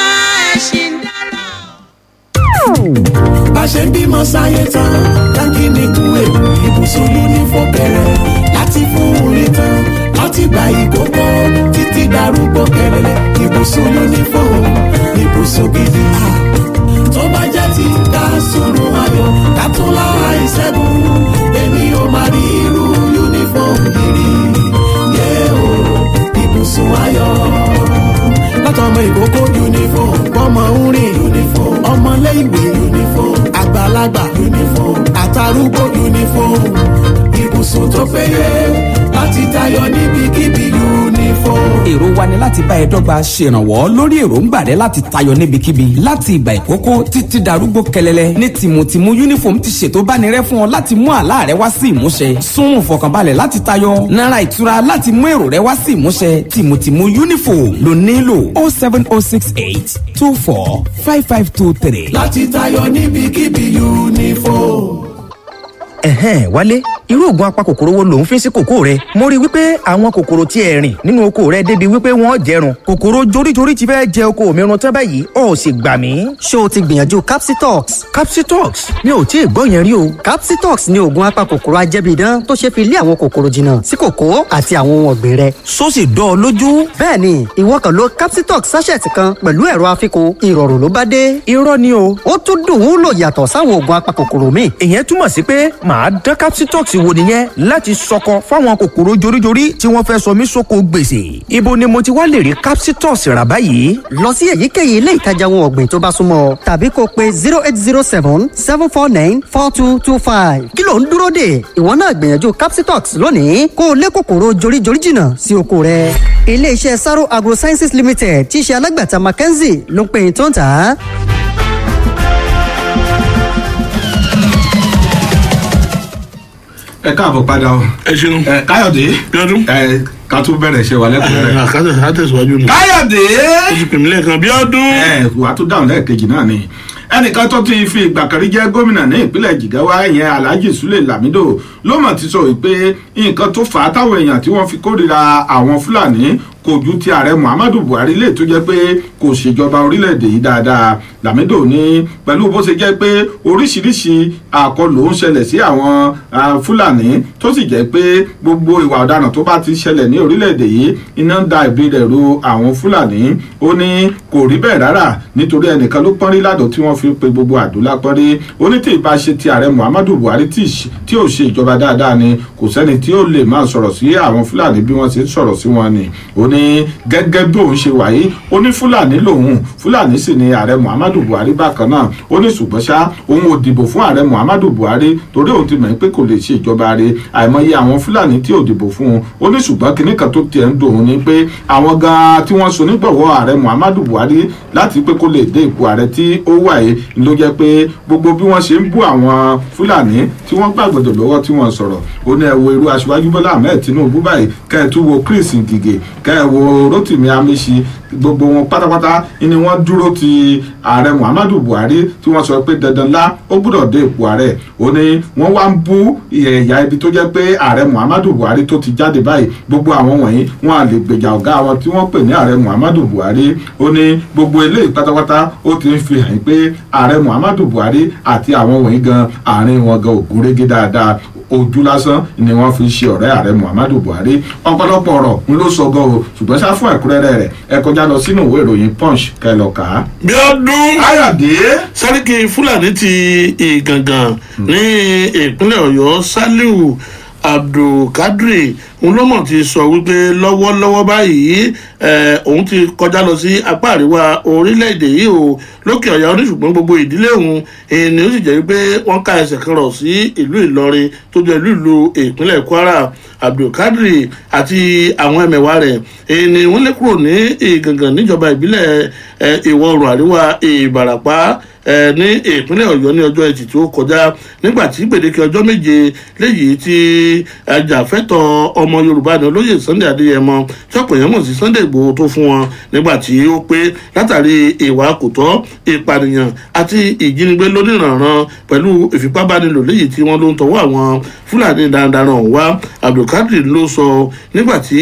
bá ṣe ń bímọ sáyé tán dákì ní kú èkó ibùsùn uniform bẹ̀rẹ̀ láti fún orin tán láti gba ìkókó títí darúgbó kẹrẹrẹ ibùsùn uniform ibùsùn gidi tó bá jẹ́ ti ká sùnrùn ayọ̀ ká tún lára ìṣẹ́gun èmi ò máa rí irú uniform gidi yé o ibùsùn ayọ̀ látọmọ ìkókó uniform ọmọ ń rìn uniform ọmọléèwé uniform àgbàlagbà uniform àtàrúgbó uniform ibùsùn tó péye láti tayọ níbikíbi uniform. èrò wa ni láti bá ẹ dọ́gba ṣèrànwọ́ lórí èròǹgbà rẹ láti tayọ níbikíbi láti ìgbà ìkókó títí darúgbó kẹlẹlẹ ní tìmùtìmù uniform ti ṣètò bánirẹ fún ọ láti mú àlá rẹ wá sí ìmúṣẹ súnmù fọkànbalẹ̀ láti tayọ náírà ìtura láti mú èrò rẹ wá sí ìmúṣẹ tìmùtìmù uniform ló nílò oh seven oh six eight two four five five two three. láti tayọ níbikíbi uniform. ẹ̀hẹ́n wálé irú oògùn apakòkòrò wo lòun fi ń sí kòkó rẹ mo rí i wípé àwọn kòkòrò tí ẹ rìn nínú oko rẹ débi wípé wọ́n jẹrun kòkòrò joríjorí ti fẹ́ jẹ oko mi run tán báyìí ó sì gbà mí. ṣé o ti gbìyànjú capsitox capsitox mi ò tí ì gbọ́ yẹn rí o. capsitox ni oògùn apakòkòrò ajẹ́bíidán tó ṣe fi lé àwọn kòkòrò jìnnà sí kòkó àti àwọn ohun ọ̀gbìn rẹ. só sì dán ọ lójú. bẹ́ẹ̀ni ìwọ kàn lo capsitox sachet kan pẹ̀lú ẹ̀rọ afikun ìrọ̀rùn ló bá dé. irọ́ ni o. ó tún dùn ún lò yàtọ̀ sáwọn oògùn apakòkòrò míì. ìyẹn túmọ̀ sí pé màá dán capsitox wò nìyẹn láti sọkọ fáwọn kòkòrò joríjorí tí wọ́n fẹ́ sọ mí sóko gbèsè. ibo ni mo ti wá lè rí capsitox rà báyìí. lọ sí èyíkéyìí ilé ìtajà ohun ọ̀gbìn tó bá súnmọ́ tàbí kó pe zero eight zero seven seven four nine four two two five. kí ló ń dúró dè ìwọ náà gbìyànjú capsitox lónìí kó o lé kòkòrò joríjorí jìnnà sí oko rẹ. ilé-iṣẹ́ saro agrosciences limited tí í ṣe alágbàtà mackenzie ló ń pè é tó ń tà á. ẹ káàbọ̀ padà o. ẹ ṣeun. ẹ káyọ̀dé. bíọ́dún. ẹ ká tún bẹ̀rẹ̀ ṣe wà lẹ́kùnrin rẹ̀. àkàtà àtẹ̀síwájú nù. káyọ̀dé. ó ti pè mí lẹ́ẹ̀kan bíọ́dún. ẹ wà á tún dáhùn lẹ́ẹ̀kejì náà ni ẹnìkan tó ti fi ìgbà kan rí jẹ́ gómìnà ní ìpínlẹ̀ jigawa ìyẹn alhaji sule lamido ló mọ̀ ti sọ pé nǹkan tó fà á táwọn èèyàn tí wọ́n fi kórìíra àwọn fúlàní kò ju ti ààrẹ muhammadu buhari lè tó jẹ́ pé kò ṣèjọba orílẹ̀-èdè yìí dáadáa lamido ní pẹ̀lú bó ṣe jẹ́ pé oríṣiríṣi àkọlù ń ṣẹlẹ̀ sí àwọn fúlàní tó sì jẹ́ pé gbogbo ìwà ọ̀daràn tó bá ti ṣẹlẹ̀ ní orílẹ̀-èdè yìí iná ń da ìbí rẹ̀ ru àwọn fúlàní ó ní kò rí bẹ́ẹ̀ rárá nítorí ẹnìkan ló pọ́nrí ládùn tí wọ́n fi pe gbogbo àdúrà pọ́nrí ó ní tí ì bá ṣe ti ààrẹ muhammadu buhari tí ò ṣe ìjọba dáadáa ni kò sẹ́ni tí ó lè máa sọ̀rọ̀ sí àwọn fúlàní bí wọ́n ṣe ń sọ̀rọ̀ sí wọn ni ó ní ní gẹ́gẹ́ bí òun ṣe wà yìí ó ní fúlàní lòun fúlàní sì ni ààrẹ muhammadu buhari bákan náà ó ní ṣùgbọ́n ṣá òun ò dìbò fún ààrẹ muhammadu buhari torí òun ti mọ̀ pé kò lè ṣe ìjọba rẹ̀ àìmọye àwọn fúlàní tí ò dìbò fún un ó ní ṣùgbọ́n kinní kan tó tiẹ̀ ń dùn òun ni pé àwọn gan-an tí wọ́n so nígbọ̀wọ́ ààrẹ muhammadu buhari láti pé kó lè dé ipò ààrẹ tí ó wà yìí ló jẹ́ pé gbogbo bí wọ́n ṣe ń bú àwọn fúlàní tí wọ́n gbàgbọ́dọ̀ lọ́wọ́ tí wọ́n sọ̀rọ̀ ó ní ẹ wo irú aṣíwájú bọ́lá ahmed tinubu báyìí kẹ́ ẹ tún wo chris ngige kẹ́ ẹ wo rotimi amishi gbogbo wọn pátápátá ni wọ́n dúró ti ààrẹ muhammadu buhari tí wọ́n sọ pé dandan lá ó gbọ́dọ̀ dé ipò ààrẹ ó ní wọ́n wá ń bú ẹ̀yà ibi tó jẹ́ pé ààrẹ muhammadu buhari tó ti jáde báyìí gbogbo àwọn wọ̀nyí wọn à lè gbèjà ọ̀gá wọn tí wọ́n pè ní ààrẹ muhammadu buhari ó ní gbogbo eléyìí pátápátá ó ti ń fi hàn pé ààrẹ muhammadu buhari àti àwọn wọ̀nyí gan àárín wọn gan ògúnrégé dáadáa ojú lásán ni wọ́n fi ṣe ọ̀rẹ́ ààrẹ muhammadu buhari ọ̀pọ̀lọpọ̀ ọ̀rọ̀ ń ló sọ gan o ṣùgbọ́n ṣá fún ẹ̀kúnrẹ́rẹ́ rẹ̀ ẹ kọjá lọ sínú ìwé ìròyìn punch kẹlọ kà á. bí ọdún ayọ̀dé sáríkì fúlàní ti ìgàngàn ní ìpínlẹ̀ ọ̀yọ́ saliu abdulkadri òun ló mọ̀ ti sọ wípé lọ́wọ́lọ́wọ́ báyìí eh, òun ti kọjá lọ sí apá àríwá orílẹ̀-èdè yìí o lókè ọ̀yà oníṣùgbọ́n gbogbo ìdílé òun èyí ni ó sì jẹ́ wípé wọ́n ká ẹsẹ̀ kan rọ̀ sí ìlú ìlọrin tó jẹ́ ìlú ìlú ìpínlẹ̀ kwara abdulkadri àti àwọn ẹmẹ̀wà rẹ̀ èyí ni wọ́n lé kúrò ní ìgàngàn níjọba ìbílẹ̀ eh, ìwọ̀ oòrùn àríwá ìbàràpá ẹ ní ìpínlẹ̀ ọ̀yọ́ ní ọjọ́ ẹtì tó kọjá nígbà tí gbèdéke ọjọ́ méje léyìí tí ajàfẹ́tọ̀ ọmọ yorùbá ní olóyè sunday adéyẹmọ tí ọ̀pọ̀ èèyàn mọ̀ sí sunday igbòho tó fún wọn nígbà tí ó pé látàrí ìwà kòtọ́ ìpànìyàn àti ìjínigbé lónìrànràn pẹ̀lú ìfipábánilò léyìí tí wọ́n ló ń tọwọ́ àwọn fúlàní darandaran ọ̀hún wá abdulkadir ló sọ nígbà tí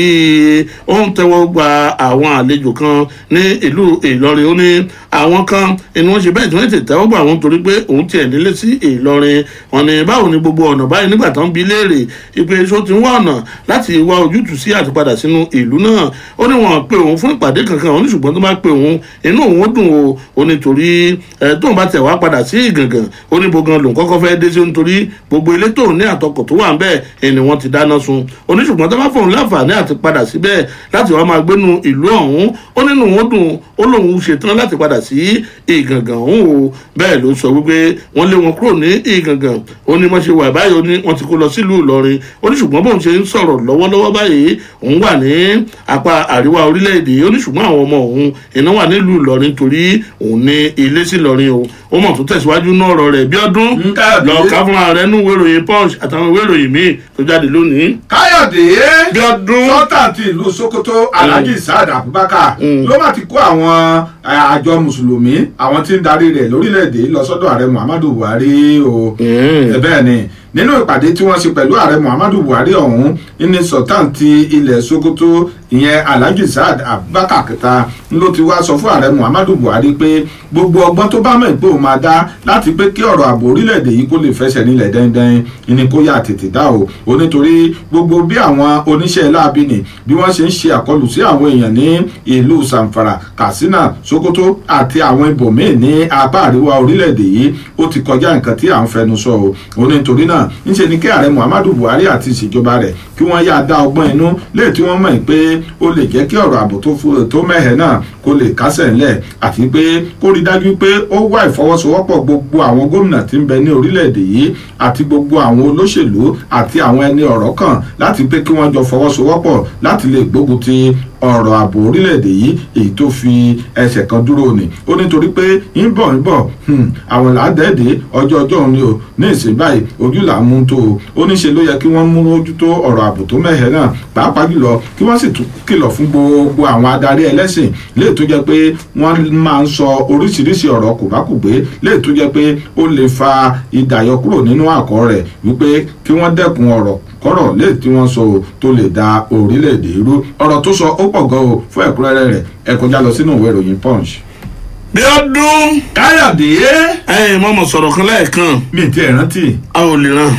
ó ń tẹ́wọ́ gba àwọn àlejò kan ní ìlú ìlọrin ó ní àwọn kan ni wọ́n ṣe bẹ́ẹ̀ tí wọ́n ti tẹ́wọ́ gbà wọ́n torí pé òun tiẹ̀ nílé sí ìlọrin wọn ni báwo ni gbogbo ọ̀nà báyìí nígbà tó ń bi léèrè ìpè iṣó ti ń wá ọ̀nà láti wá ojútùú sí àtipadà sínú ìlú náà ó ní wọn pe òun fún ìpàdé kankan òun ní ṣùgbọ́n tó bá pe òun inú òun ó dùn o ó ní torí ẹ tóun bá tẹ̀ wá padà sí ìgàngàn ó ní bogan lòun kọ́kọ́ fẹ́ dé sí nítorí gbogbo ilé tóun ní àtọkọ̀ tó wà ń bẹ́ẹ̀ ẹni wọ́n ti dáná sun ó ní ṣùgbọ́n tó bá fóun láǹfààní àti padà síbẹ̀ láti wá máa gbénu ìlú ọ̀hún ó nínú òun dùn ó lóun ṣetán láti padà sí ìgàngàn ọ̀hún o bẹ́ẹ̀ ló sọ wípé wọ́n lé wọn kúrò ní ìgàngàn ó ní wọ́n ṣe wà báyìí ó ní wọ́n ti kó lọ sílùú ìlọrin ó ní ṣùgbọ́n bóun ṣe ń sọ̀rọ̀ lọ́wọ́lọ́wọ́ báyìí òun wà ní apá àríwá orílẹ̀-èdè ó ní ṣùgbọ́n àwọn ọmọ òun iná wà nílùú ìlọrin torí òun ní ilé sí ìlọrin o ó mọ̀ tó tẹ̀síwájú náà ọ̀rọ̀ rẹ̀ bí ọdún lọ ká fúnra rẹ̀ nú ìwé ìròyìn punch àtàwọn ìwé ìròyìn míì tó jáde lónìí. káyọ̀dé bí ọdún sọ́tà ti ìlú sokoto alhaji saad abubakar ló má ti kó àwọn àjọ mùsùlùmí àwọn tí ń darí rẹ̀ lórílẹ̀‐èdè lọ sọ́dọ̀ ààrẹ muhammadu buhari o bẹ́ẹ̀ ni nínú ìpàdé tí wọ́n ṣe pẹ̀lú ààrẹ muhammadu buhari ọ̀hún ní sultan ti ilẹ̀ sokoto ìyẹn alhaji saad abubakar kẹta ló ti wá sọ fún ààrẹ muhammadu buhari pé gbogbo ọgbọ́n tó bá mọ̀ pé òun máa dá láti pé kí ọ̀rọ̀ ààbò orílẹ̀-èdè yìí kó lè fẹsẹ̀ nílẹ̀ dẹ́ndẹ́n ni kó yà tètè dá o ò nítorí gbogbo bí àwọn oníṣẹ́ láabi nì bí wọ́n ṣe ń ṣe àkọlù sí àwọn èèyàn ní ìlú zamfara katsina sokoto àti àwọn ibòmíì ní apá àríwá orílẹ̀-èdè yìí ó ti kọjá nǹkan tí à ń fẹnu sọ o ò nítorí náà ńṣe ni kí ààrẹ muhammadu buhari àti ìṣèjọba rẹ̀ kí wọ́n yá dá ọgbọ́n inú léè tí wọ́n mọ̀ pé ó lè jẹ́ kí ọ̀rọ̀ ààbò tó mẹ́hẹ̀ náà kó lè kásẹ̀ ńlẹ̀ àti pé kó rí dájú pé ó wá ìfọwọ́sowọ́pọ̀ gbogbo àwọn gómìnà tí ń bẹ ní orílẹ̀-èdè yìí àti gbogbo àwọn olóṣèlú àti àwọn ẹni ọ̀rọ̀ kan láti pé kí wọ́n jọ fọwọ́sowọ́pọ̀ láti lè gbógun ti ọ̀rọ̀ ààbò orílẹ̀-èdè yìí èyí tó fi ẹsẹ̀ kan dúró ni ó nítorí pé ń bọ̀ ń bọ̀ àwọn làádẹ́ẹ̀dẹ́ ọjọ́ ọjọ́ òun ni o ní ìsìn báyìí ojú là ń mú tó o ó ní ṣe ló yẹ kí wọ́n mú ojútó ọ̀rọ̀ ààbò tó mẹ́hẹ̀ náà pàápàá jùlọ kí wọ́n sì tún kìlọ̀ fún gbogbo àwọn adarí ẹlẹ́sìn léè tó jẹ́ pé wọ́n máa ń sọ oríṣiríṣi ọ̀rọ̀ kòbákùgbé léè tó jẹ́ pé ó lè fa ìdàyọ kúrò nínú àkọ́ rẹ̀ wípé kí wọ́n dẹ́kun ọ̀rọ̀ kọ́rọ̀ léè tí wọ́n sọ tó lè da orílẹ̀-èdè irú ọ̀rọ̀ tó sọ ó pọ̀ gan o fún ẹ̀kúnrẹ́rẹ́ rẹ̀ ẹ kọjá lọ sínú ìwé ìròyìn punch. bí ọdún káyọ̀dé. ẹ̀yin mọ̀mọ́ sọ̀rọ̀ kan lẹ́ẹ̀kan. mi ti ẹ̀ rántí. a ò lè ràn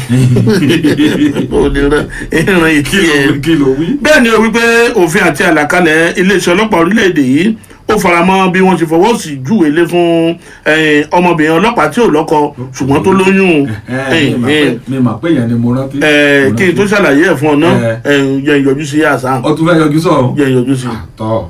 ò lè ràn ìràn ìtì ẹ̀. kí ló wí. bẹ́ẹ̀ ni o wípé òfin àti àlàkalẹ̀ iléeṣẹ́ ọlọ́pàá orílẹ̀-èdè yìí ó ó faramọ́ bí wọ́n ti fọwọ́ sí júwèé lé fún eh, ọmọbìnrin ọlọ́pàá tí ò lọ́kọ ṣùgbọ́n tó lóyún eh, eh, mi mà pé yẹn ni mo rántí. eh, kí n tó ṣàlàyé ẹ̀ fún ọ náà Eh. eh, jẹ́ ìyọjú sí àṣà ọ tún fẹ́ yọjú sọ̀rọ̀. jẹ́ ìyọjú sí. tọ́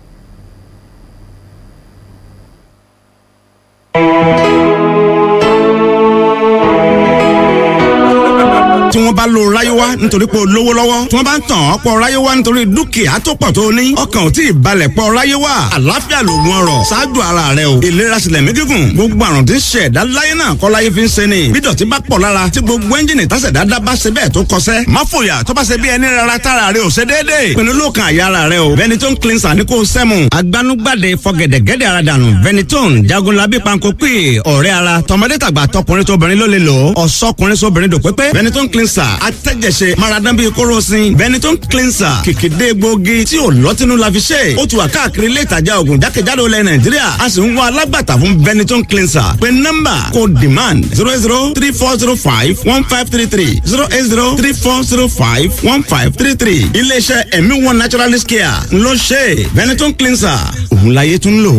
tí wọ́n bá lo ráyéwá nítorí pé o lówó lọ́wọ́ tí wọ́n bá ń tàn ọ́ pọ̀ ráyéwá nítorí dúkìá tó pọ̀ tó ní ọkàn ò tí ì balẹ̀ pọ̀ ráyéwá àlàáfíà lògùn ọrọ̀ ṣáájú ara rẹ o ìlera sílẹ̀ mí gígùn gbogbo àrùn tí ń ṣe ẹ̀dá láyé náà kọ́ láyé fi ń ṣe ni bí dọ̀tí bá pọ̀ lára tí gbogbo ẹ́ńjìnì tásẹ̀dá dá bá ṣe bẹ́ẹ̀ tó kọsẹ́ má fòyà tó bá ṣe bí ẹni rárá tára rẹ ò ṣe déédéé pinnu ló kan àyà ara rẹ o Benetton cleanser ní kò sẹ́mu agbanugbade fọgẹ̀dẹ̀gẹ̀dẹ̀ ara dànù Benetton jagunlabi panko pè ọ̀rẹ́ ara tọmọdé tàgbà tọkùnrin tóbìnrin ló lè lò ó ọ̀sọ́kùnrin sóbìnrin dò pépé Benetton cleanser atẹ́jẹsẹ̀ maradan bíi kóròsìn Benetton cleanser kìkìdé gbòógì tí ò lọ́tínú la fi ṣe ó ti wà káàkiri ilé ìtajà oògùn jákèjádò ilẹ̀ Nàìjíríà a sì ń wá alágbàtà fún Benetton cleanser pé nọ́mbà kò demand zero eight zero three four zero five one five three three zero eight zero three four zero five one five three three iléeṣẹ́ ẹ̀mí one naturalist care ló ṣe Benetton cleanser òun láyé tún lò.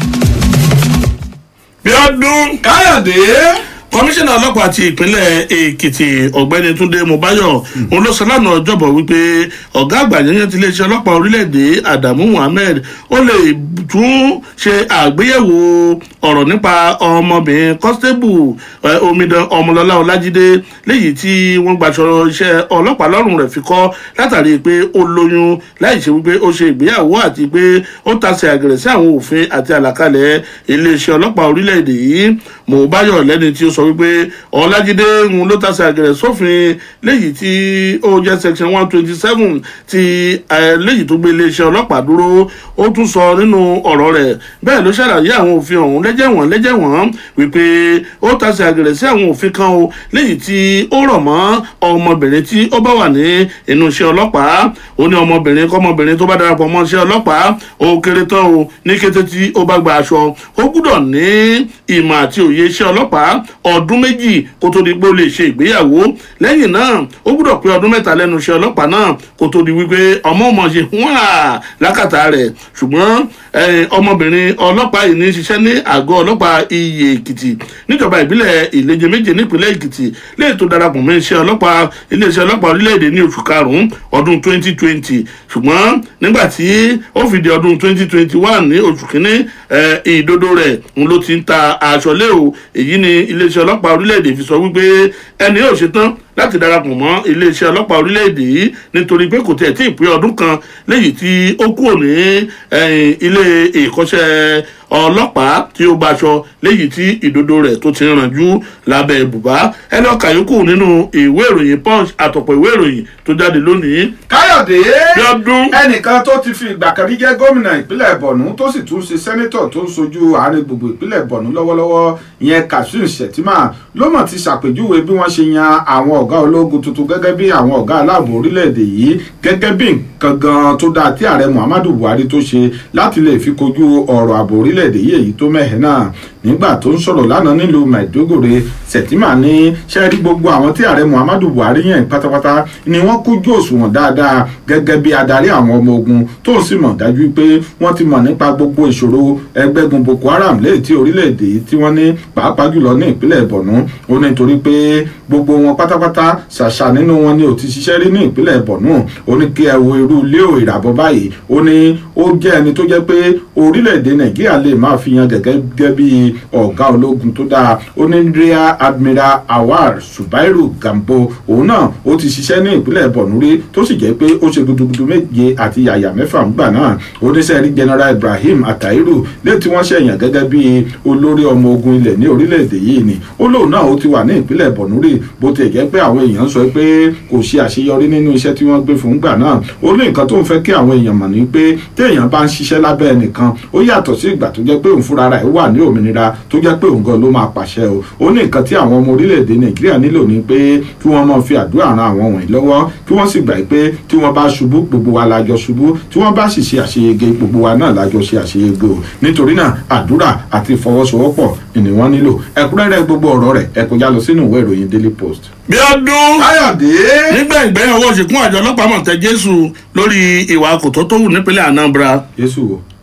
bí ọdún káyọ̀dé kọmíṣánná ọlọ́pàá ti ìpínlẹ̀ èkìtì ọ̀gbẹ́ni túndé mọ́báyọ̀ òun ló sọ lánàá ọjọ́bọ̀ wípé ọ̀gá àgbà yẹn ti iléeṣẹ́ ọlọ́pàá orílẹ̀-èdè adamu muhammed ó lè tún ṣe àgbéyẹ̀wò ọ̀rọ̀ nípa ọmọbìnrin constable eh, omidan ọmọlọ́lá ọlájídé léyìí tí wọ́n gbaṣọ iṣẹ́ ọlọ́pàá lọ́rùn rẹ̀ fi kọ́ látàrí pé ó lóyún láì ṣe wípé ó ṣe ìgbéyàwó àti pé ó tasẹ̀ àgẹ̀rẹ̀ sí àwọn òfin àti àlàkalẹ̀ iléeṣẹ́ ọlọ́pàá orílẹ̀-èdè yìí mọ̀ọ́báyọ̀ lẹ́ni tí ó sọ wípé ọlájídé ń ló tasẹ̀ àgẹ̀rẹ̀ sófin léyìí tí ó jẹ́ section one twenty seven ti eh, léyìí tó gbé iléeṣẹ́ ọlọ́pàá dúró ó tún sọ nínú ọ̀rọ̀ rẹ̀ bẹ́ẹ̀ ló ṣàlàyé àwọn òfin ọ̀hún lẹ́jẹ̀wọ̀n lẹ́jẹ̀wọ̀n wípé ó tasẹ̀ àgẹ̀rẹ̀ sí àwọn òfin kan o léyìí tí ó rọ̀ mọ́ ọmọbìnrin tí ó bá wà ní inú iṣẹ́ ọlọ́pàá ó ní ọmọbìnrin kọ́mọbìnrin tó bá darapọ̀ mọ́ iṣẹ́ ọlọ́pàá ó kéré tán o ní kété tí ó bá gba aṣọ ó gbúdọ̀ ní ìmọ̀ àti òye iṣẹ́ ọlọ́pàá ọdún méjì kó tó di pé ó lè ṣe ìgbéyàwó lẹ́yìn náà ó gbúdọ̀ pé ọdún mẹ́ta lẹ́nu iṣẹ́ ọlọ́pàá náà kó tó di wípé ọmọ ọmọ ṣe wá lákàtà rẹ̀ ṣùgbọ́n eh, ọmọbìnrin ọlọ́pàá yìí ní ṣiṣẹ́ ní àgọ́ ọlọ́pàá iye èkìtì níjọba ìbílẹ̀ ìleje méje nípínlẹ̀ èkìtì léè tó darapọ̀ mọ́ iṣẹ́ ọlọ́pàá iléeṣẹ́ ọlọ́pàá orílẹ̀-èdè ní oṣù karùn-ún ọdún 2020 ṣùgbọ́n nígbà tí ó fìdí ọdún 2021 ní oṣù kínní eh, ìdodo rẹ̀ ń ló ti ń ta aṣọ lé o èyí ni iléeṣẹ́ ọlọ́pàá orílẹ̀-èdè fi sọ wípé ẹni yóò ṣetán láti darapọ̀ mọ́ iléeṣẹ́ ọlọ́pàá orílẹ̀-èdè yìí nítorí pé kò tiẹ̀ tí ì pé ọdún kan léyìí tí ó kúrò ní eh, ilé ìkọ́ṣẹ́ ọlọ́pàá tí ó gbaṣọ léyìí tí ìdodo rẹ̀ tó ti rànjú lábẹ́ bùbá ẹni ọkà yòókù nínú ìwé ìròyìn punch àtọ̀pọ̀ ìwé ìròyìn tó jáde lónìí. káyọ̀dé Bíọ́dún. ẹnìkan tó ti fi ìgbà kan rí jẹ́ gómìnà ìpínlẹ̀ bọ̀nú tó sì tún ṣe sẹ́nẹ́tọ̀ tó ń sojú àárín gbogbo ìpínlẹ̀ bọ̀nú lọ́wọ́lọ́wọ́ ìyẹn kazeem shettima ló mọ̀ ti ṣàpèjúwe bí wọ́n ṣe yan àwọn ọ̀gá ológun tuntun gẹ́gẹ́ bí àwọn ọ̀gá aláàbò orílẹ̀-èdè yìí gẹ́gẹ́ bí nǹkan gan tó dáa tí ààrẹ muhammadu buhari tó ṣe láti lè fi kojú ọ̀rọ̀ ààbò orílẹ̀-èdè yìí èyí tó mẹ́hẹ̀ náà nígbà tó ń sọ̀rọ̀ lánàá nílùú maiduguri shettima ní sẹ́ẹ̀rí gbogbo àwọn tí ààrẹ muhammadu buhari yàn pátápátá ni wọ́n kújú òṣùwọ̀n dáadáa gẹ́gẹ́ bí adarí àwọn ọmọ ogun tó sì mọ̀ dájú pé wọ́n ti mọ̀ nípa gbogbo ìṣòro ẹgbẹ́gun boko haram léyìí tí orílẹ̀-èdè yìí tí wọ́n ní pàápàá jùlọ ní ìpínlẹ̀ borno ó ní torí pé gbogbo wọn pátápátá ṣàṣà nínú wọn ni ò ti ṣiṣẹ́ rí ní ìpínlẹ̀ borno ó ní kí ẹ wo irú ilé ò ìràbọ̀ báyìí ó ní ó jẹ́ ẹni tó jẹ́ pé orílẹ̀-èdè nàìjíríà lè máa fi yan gẹ́gẹ́ bí ọ̀gá ológun tó dáa ó ní rear admiral awar subairu gambo òun náà ó ti ṣiṣẹ́ ní ìpínlẹ̀ borno rí tó sì jẹ́ pé ó ṣe gudugudu méje àti yàyà mẹ́fà ńgbà náà oníṣẹ́ rí general ibrahim atairu lé tí wọ́n ṣẹ̀yàn gẹ́gẹ́ bí olórí ọmọ ogun ilẹ̀ ní orílẹ̀-èdè yìí ni ó lóun náà ó ti wà ní ìpínlẹ̀ borno rí bó ti jẹ́ pé àwọn èèyàn sọ pé kò ṣe àṣeyọrí nínú iṣẹ́ tí wọ́n gbé fún gbà náà ó ní nǹkan tó ń fẹ́ kí àwọn èèyàn mọ̀ ní pé téèyàn bá ń ṣiṣẹ́ lábẹ́ ẹnìkan ó yàtọ̀ sí ìgbà tó jẹ́ pé òun fúnra rẹ̀ wà ní òmìnira tó jẹ́ pé òun gan ló máa pàṣẹ o ó ní nǹkan tí àwọn ọmọ orílẹ̀-èdè nàìjíríà nílò ni pé kí wọ́n máa fi àdúrà ran àwọn wọ̀nyí lọ́wọ́ kí wọ́n sì gbà pé tí wọ́n bá ṣubú gbogbo wa lájọ ṣubú tí wọ́n bá sì ṣe àṣeyege gbogbo wa náà lájọ ṣe àṣeyege o nítorí náà àdúrà àti ìfọwọ́sowọ́pọ̀ ni wọ́n nílò ẹ̀kúnrẹ́rẹ́ gbogbo ọ̀rọ̀ rẹ̀ ẹ kọjá lọ sínú ìwé ìròyìn daily post. bí ọdún káyọ̀dé nígbà ìgbẹ́yìn ọwọ́ ṣìkún àjọ ọlọ́pàá mọ̀ tẹ jésù lórí ìwà kòtó tó wù nípínlẹ̀ anambra jésù o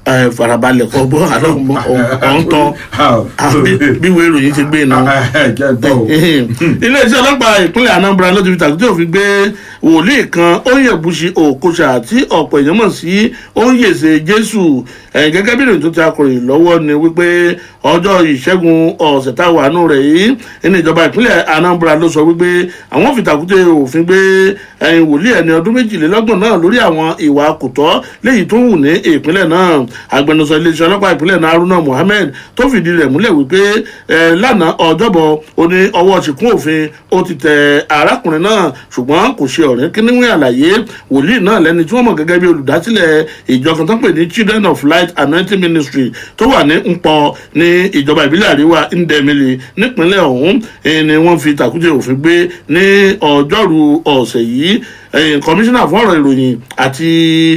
ẹ, farabalẹ̀ kọ́ bọ́ àlọ́ ọ̀hún tán àbí bí ìwé ìròyìn ti gbé náà iléeṣẹ́ ọlọ́pàá ìpínlẹ̀ anambra ló ti fi tàkìtì òfin gbé wòlíì kan oyèbùsì òkúṣà tí ọ̀pọ̀ èèyàn mọ̀ sí oyèsè jésù ẹ̀yìn gẹ́gẹ́ bí ìròyìn tó ti akọ̀ròyìn lọ́wọ́ ni wípé ọjọ́ ìṣẹ́gun ọ̀sẹ̀ tá a wà nù rẹ̀ yìí ní ìjọba ìpínlẹ̀ anambra ló sọ wípé àwọn fi tàkìtì òfin gbé ẹ̀yìn wòlíì ẹni ọdún méjìlélọ́gbọ̀n náà lórí àwọn ìwà kùtọ́ léyìí tó wù ní ìpínlẹ̀ náà agbẹnusọ iléeṣẹ́ ọlọ́pàá ìpínlẹ̀ náà haruna mohammed tó fìdí rẹ̀ múlẹ̀ wípé ẹ̀ lánàá ọjọ́bọ̀ ó ní ọwọ́ ṣìkún òfin ó ti tẹ arákùnrin náà ṣùgbọ́n kò ṣe ọ̀rẹ́ kíníwé àlàyé wòlíì náà lẹ́ni tí wọ́n mọ̀ gẹ́gẹ́ bí olùdásílẹ̀ ìjọ kan tó ń pè ní children of light anointing ministry tó wà ní ńpọ ní ìjọba ìbílẹ̀ àríwá ndemili nípínlẹ̀ ọ̀hún eh, ni wọ́n fi tàkúté òfin gbé ní ọjọ́rú ọ̀sẹ̀ yìí ẹ̀yìn kọmíṣánná fún ọ̀rọ̀ ìròyìn àti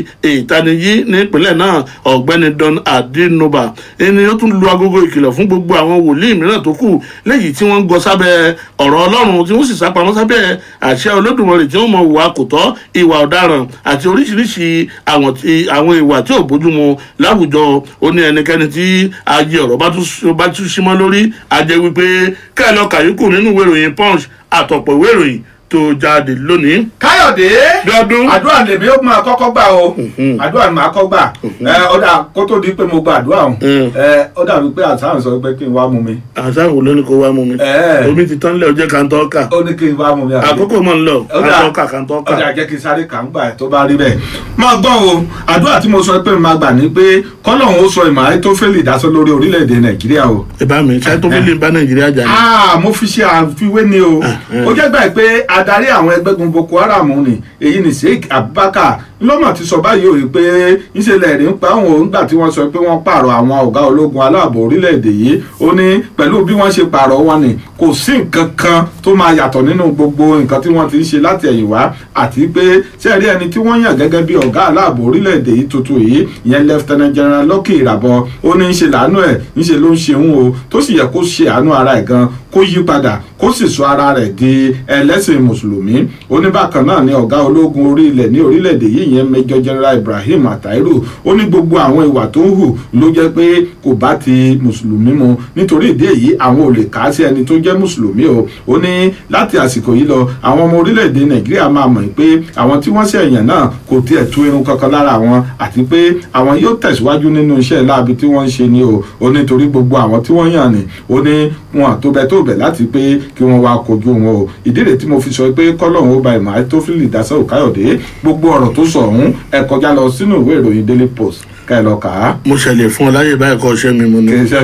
ìtanijí nípínlẹ̀ náà ọ̀gbẹ́ni don adinoba ẹni ó tún lu agogo ìkìlọ̀ fún gbogbo àwọn wòlíì mìíràn tó kù léyìí tí wọ́n ń gọ sábẹ́ ọ̀rọ̀ ọlọ́run tí wọ́n sì sápamọ́ sábẹ́ àṣẹ olódùmarè tí wọ́n mọ ìwà kò tọ́ ìwà ọ̀daràn àti oríṣiríṣi àwọn tí- àwọn ìwà tí ò bójúmu láwùjọ ó ní ẹnikẹ́ni tí ajé ọ̀rọ̀ bá tún- bá tún símọ́ lórí ajẹ́ wípé kẹ́ẹ̀ lọ kàyókù nínú ìwé ìròyìn punch àtọ̀pọ̀ ìwé ìròyìn tó jáde lónìí. káyọ̀dé Bíọ́dún. àdúrà lèmi ó máa kọ́kọ́ gbà o àdúrà ni màá kọ́ gbà ẹ ó dà kó tó di pé mo gba àdúrà o ẹ ó dàbí pé àtàwọn sọ pé kí n wá mú mi. àṣà wo ló ní kó wá mú mi. Ẹ. omi ti tán lẹ́ ọjọ́ kan tó kà. ó ní kí n wá mú mi. àbí? àkókò mọ̀ ń lọ Ó dà. kan tó kà kan tó ó kà. dà jẹ́ kí n sáré kà ń gbà ẹ̀ tó bá rí bẹ́ẹ̀. máa gbọ́ o àdúrà tí mo sọ pé màá gbà ní pé kọ́lọ́hún ó sọ ìmọ̀ ayé tó fẹ́ lè dásọ lórí orílẹ̀-èdè nàìjíríà o. ìbá mi ṣáà tó fi lè bá nàìjíríà jà ní. Ah, mo fi ṣe àfiwé ni o ó jẹ́ gbà pé adarí àwọn ẹgbẹ́gun boko haram ni èyí ni sheik abubakar lọ́mọ̀ ti sọ báyìí o pé ìṣẹ̀lẹ̀ rí ń pa àwọn òǹgbà tí wọ́n sọ pé wọ́n pààrọ̀ àwọn ọ̀gá ológun aláàbò orílẹ̀-èdè yìí ó ní pẹ̀lú bí wọ́n ṣe pààrọ̀ wọn ni kò sí nǹkan kan tó máa yàtọ̀ nínú gbogbo nǹkan tí wọ́n ti ń ṣe láti ẹ̀yìn wá àti pé sẹ́ẹ̀rí ẹni tí wọ́n yàn gẹ́gẹ́ bí ọ̀gá aláàbò orílẹ̀-èdè yìí tuntun yìí ìyẹn lieutenant general lọ́kì ìràbọ̀ ó ní í ṣe làánú ẹ̀ ń ṣe ló ń ṣe òun o tó sì yẹ kó ṣe àánú ara ẹ̀ gan kó yí padà kó sì sọ ara rẹ̀ di ẹlẹ́sìn mùsùlùmí oníbàkan náà ni ọ̀gá ológun orí ilẹ̀ ní orílẹ̀-èdè yìí ìyẹn major general ibrahim atairu ó ní gbogbo àwọn ìwà tó ń hù ló jẹ́ pé kò bá ti mùsùlùmí mu nítorí ìdí èyí àwọn ò lè kà á sí ẹni tó jẹ́ mùsùlùmí o ó ní láti àsìkò yìí lọ àwọn ọmọ orílẹ̀-èdè nàìjíríà máa mọ̀ pé àwọn tí wọ́n ṣẹ̀yàn náà kò tiẹ̀ tú irun kankan lára wọn àti pé àwọn yóò tẹ̀síwájú nínú iṣẹ́ láabi tí wọ́n ń ṣe ni o ó ní torí gbogbo àwọn tí wọ́n yàn ni ó ní wọn àtòbẹ̀ tó bẹ̀ láti pé kí wọ́n wá kojú wọn o ìdí rẹ̀ tí mo fi sọ pé kọ́lọ́hún ó ba ìmọ̀ ayé tó fi lè dá sọ́ọ̀ káyọ̀dé gbogbo ọ̀rọ̀ tó sọ ọ̀hún ẹ kọjá lọ sínú ìwé ìròyìn daily post ká ẹ lọ kà á. mo ṣẹlẹ̀ fún ọ láyè báyìí kọ́ ṣẹ́ mi mu ni. kì í ṣe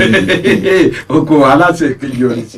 mi oko aláṣẹ kejì òrìṣà.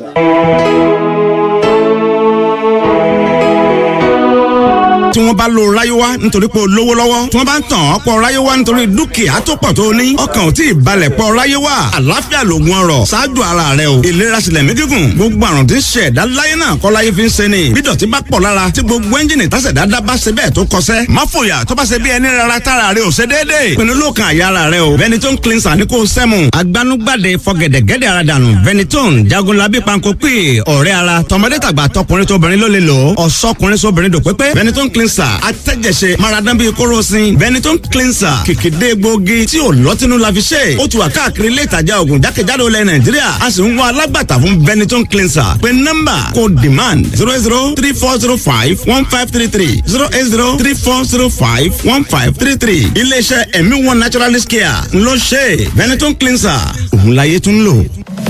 tí wọ́n bá lo ráyéwá nítorí pé o lówó lọ́wọ́ tí wọ́n bá ń tàn ọ́ pọ̀ ráyéwá nítorí dúkìá tó pọ̀ tó o ní ọkàn ò tí ì balẹ̀ pọ̀ ráyéwá àlàáfíà lògùn ọrọ̀ ṣáájú ara rẹ o ìlera sílẹ̀ mí gígùn gbogbo àrùn tí ń ṣe ẹ̀dá láyé náà kọ́ láyé fi ń ṣe ni bí dọ̀tí bá pọ̀ lára tí gbogbo ẹ́ńjìnì tásẹ̀dá dá bá ṣe bẹ́ẹ̀ tó kọsẹ́ má fòyà tó bá ṣe bí ẹni rárá tára rẹ ò ṣe déédéé pinnu lóòkan àyà ara rẹ o Ventolin cleanser ní kò sẹ́mu agbanugbade fọgẹ̀dẹ̀gẹ̀dẹ̀ ara dànù Ventolin jagunlabi panko pè ọ̀rẹ́ ara tọmọdé tàgbà tọkùnrin tóbìnrin ló lè lò ó ọ̀sọ́kùnrin sóbìnrin dò pépé Ventolin cleanser atẹ́jẹsẹ̀ maradan bíi kóròsìn Ventolin cleanser kìkìdé gbòógì tí ò lọ́tínú la fi ṣe ó ti wà káàkiri ilé ìtajà oògùn jákèjádò ilẹ̀ nàìjíríà a sì ń wá alágbàtà fún Ventolin cleanser pé nọ́mbà kò demand zero zero three four zero five one five three three zero eight zero three four zero five one five three three iléeṣẹ́ ẹ̀mí one naturalist care ló ṣe Ventolin cleanser òun láyé tún lò.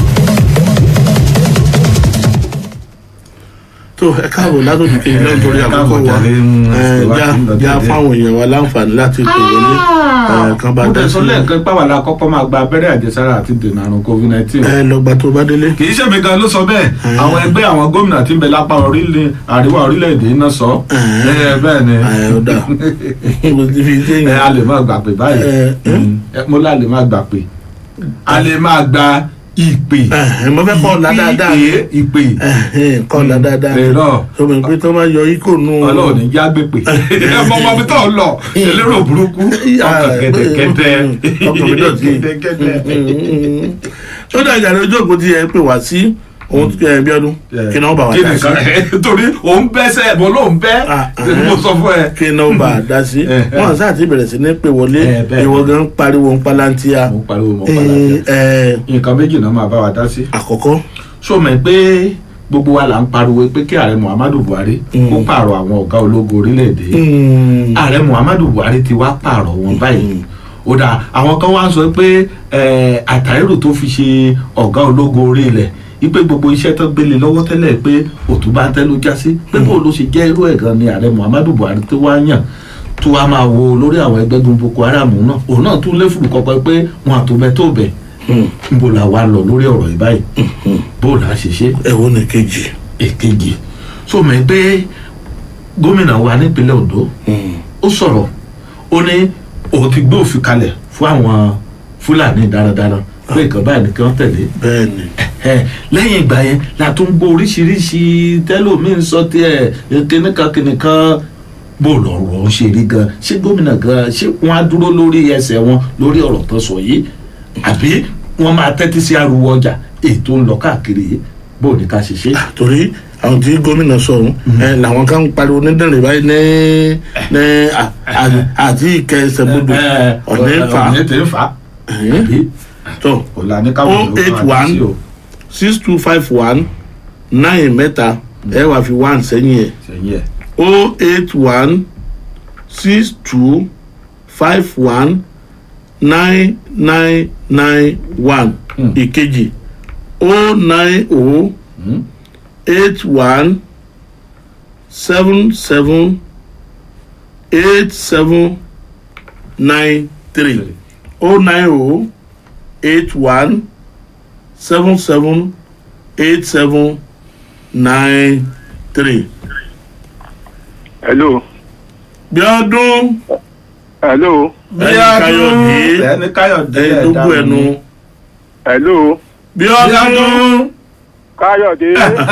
tó ẹ káàbọ̀ látòdì kejì náà nítorí àkókò wa ẹ, já já fáwọn èèyàn wa láǹfààní láti pè wọlé ẹ, kan bá mo dá tẹ̀ sọ sí lẹ́ẹ̀kan pàwọ́ la kọ́kọ́ máa gba abẹ́rẹ́ àjẹsára àti dènà àrùn covid nineteen. ẹ lọgbà tó bá délé. kì í ṣe mi gan ló sọ bẹ́ẹ̀ àwọn ẹgbẹ́ àwọn gómìnà tí ń bẹ lápá orílẹ̀ àríwá orílẹ̀-èdè yìí náà sọ ẹ bẹ́ẹ̀ ni ó dà mo ti fi ṣe ẹ a lè máa gbà pé báyìí ẹ, mo lá lè máa gbà pé a lè máa gba ìpè ẹ mo fẹ́ kọ́ ọ̀la dáadáa ìpè ìpè kọ́ ọ̀la dáadáa èrò ọmọ ìpè tó máa yọ ikọ̀ nù. ọlọ́run ní já gbé pè ẹ mọ ọmọ mi tó ń lọ elérò burúkú ọkàn gẹ́dẹ́gẹ́dẹ́ ọkàn mi dọ̀tí. gẹ́dẹ́gẹ́dẹ́. ó dà ìjà lójú òkú tí ẹ pè wá sí òun ẹ bí ọdún kí náà bá wà kí dá nìkan sí torí òun bẹ́sẹ̀ mo lóun bẹ́ mo sọ fún ẹ. kí náà bá a dá sí wọn sáà ti bẹ̀rẹ̀ sí ní pé wọlé ìwọ gan pariwo ń palantia mo pariwo mo palantia nǹkan méjì náà máa bá wa dá sí. àkọ́kọ́. sọ ma pé gbogbo wa là ń pariwo pé kí ààrẹ muhammadu buhari kó pààrọ̀ àwọn ọ̀gá ológun orílẹ̀-èdè ààrẹ muhammadu buhari ti wá pààrọ̀ wọn báyìí ó dáa àwọn kan wá ń sọ pé àtàrírò tó fi ṣe ọ̀gá ológun orí ilẹ̀ ipe gbogbo iṣẹ́ tó gbélé lọ́wọ́ tẹ́lẹ̀ pé òtún bá ń tẹ́ ló já sí pé bó ló ṣe jẹ́ irú ẹ̀ gan ni ààrẹ muhammadu buhari tó wá yàn tó wá máa wo lórí àwọn ẹgbẹ́gun boko haram náà òun náà tún lé fùrù kọ́kọ́ pé wọn àtòbẹ́ tó bẹ̀ nbó la wá lọ lórí ọ̀rọ̀ yìí báyìí bó la ṣe ṣe. ẹ̀wọ̀n ní kejì. èkejì so mọ̀ pé gómìnà wa nípínlẹ̀ ondo ó sọ̀rọ̀ ó ní òun ti gbé òfin kalẹ̀ fún àwọn fúlàní darandaran pé nǹkan báyìí ni kí wọ́n tẹ̀lé. bẹ́ẹ̀ni. lẹ́yìn ìgbà yẹn la tún gbọ́ oríṣiríṣi tẹ́lómìn sọ tiẹ̀ kìnìkan kìnìkan bó lọ̀rọ̀ ṣe rí gan ṣé gómìnà gan ṣé wọ́n á dúró lórí ẹsẹ̀ wọn lórí ọ̀rọ̀ tó sọ yìí àbí wọ́n máa tẹ́tí sí ariwo ọjà ètò ń lọ káàkiri yìí bó ní ká ṣe ṣe. torí àwọn tí gómìnà sọ̀rọ̀ ẹ làwọn kan ń pariwo ní dẹ̀rẹ̀ báyìí ní ní àti ìkẹsẹ̀bodò ọ̀nà ìfà ọ̀nà ètò ìfà. tó ọ̀la ní o káwọn ìlú eight kan àti sí o. one six two five one nine mẹ́ta ẹ wàá fi one sẹ́yìn ẹ̀ sẹ́yìn ẹ̀. o eight one six two five one nine nine nine one ìkejì o nine o eight one seven seven eight seven nine three o nine o eight one seven seven eight seven nine three. hello. bíọ́dún. hello. ẹni káyọ̀dé ẹni káyọ̀dé ẹni tó gbọ́ ẹnu. hello. bíọ́dún. káyọ̀dé.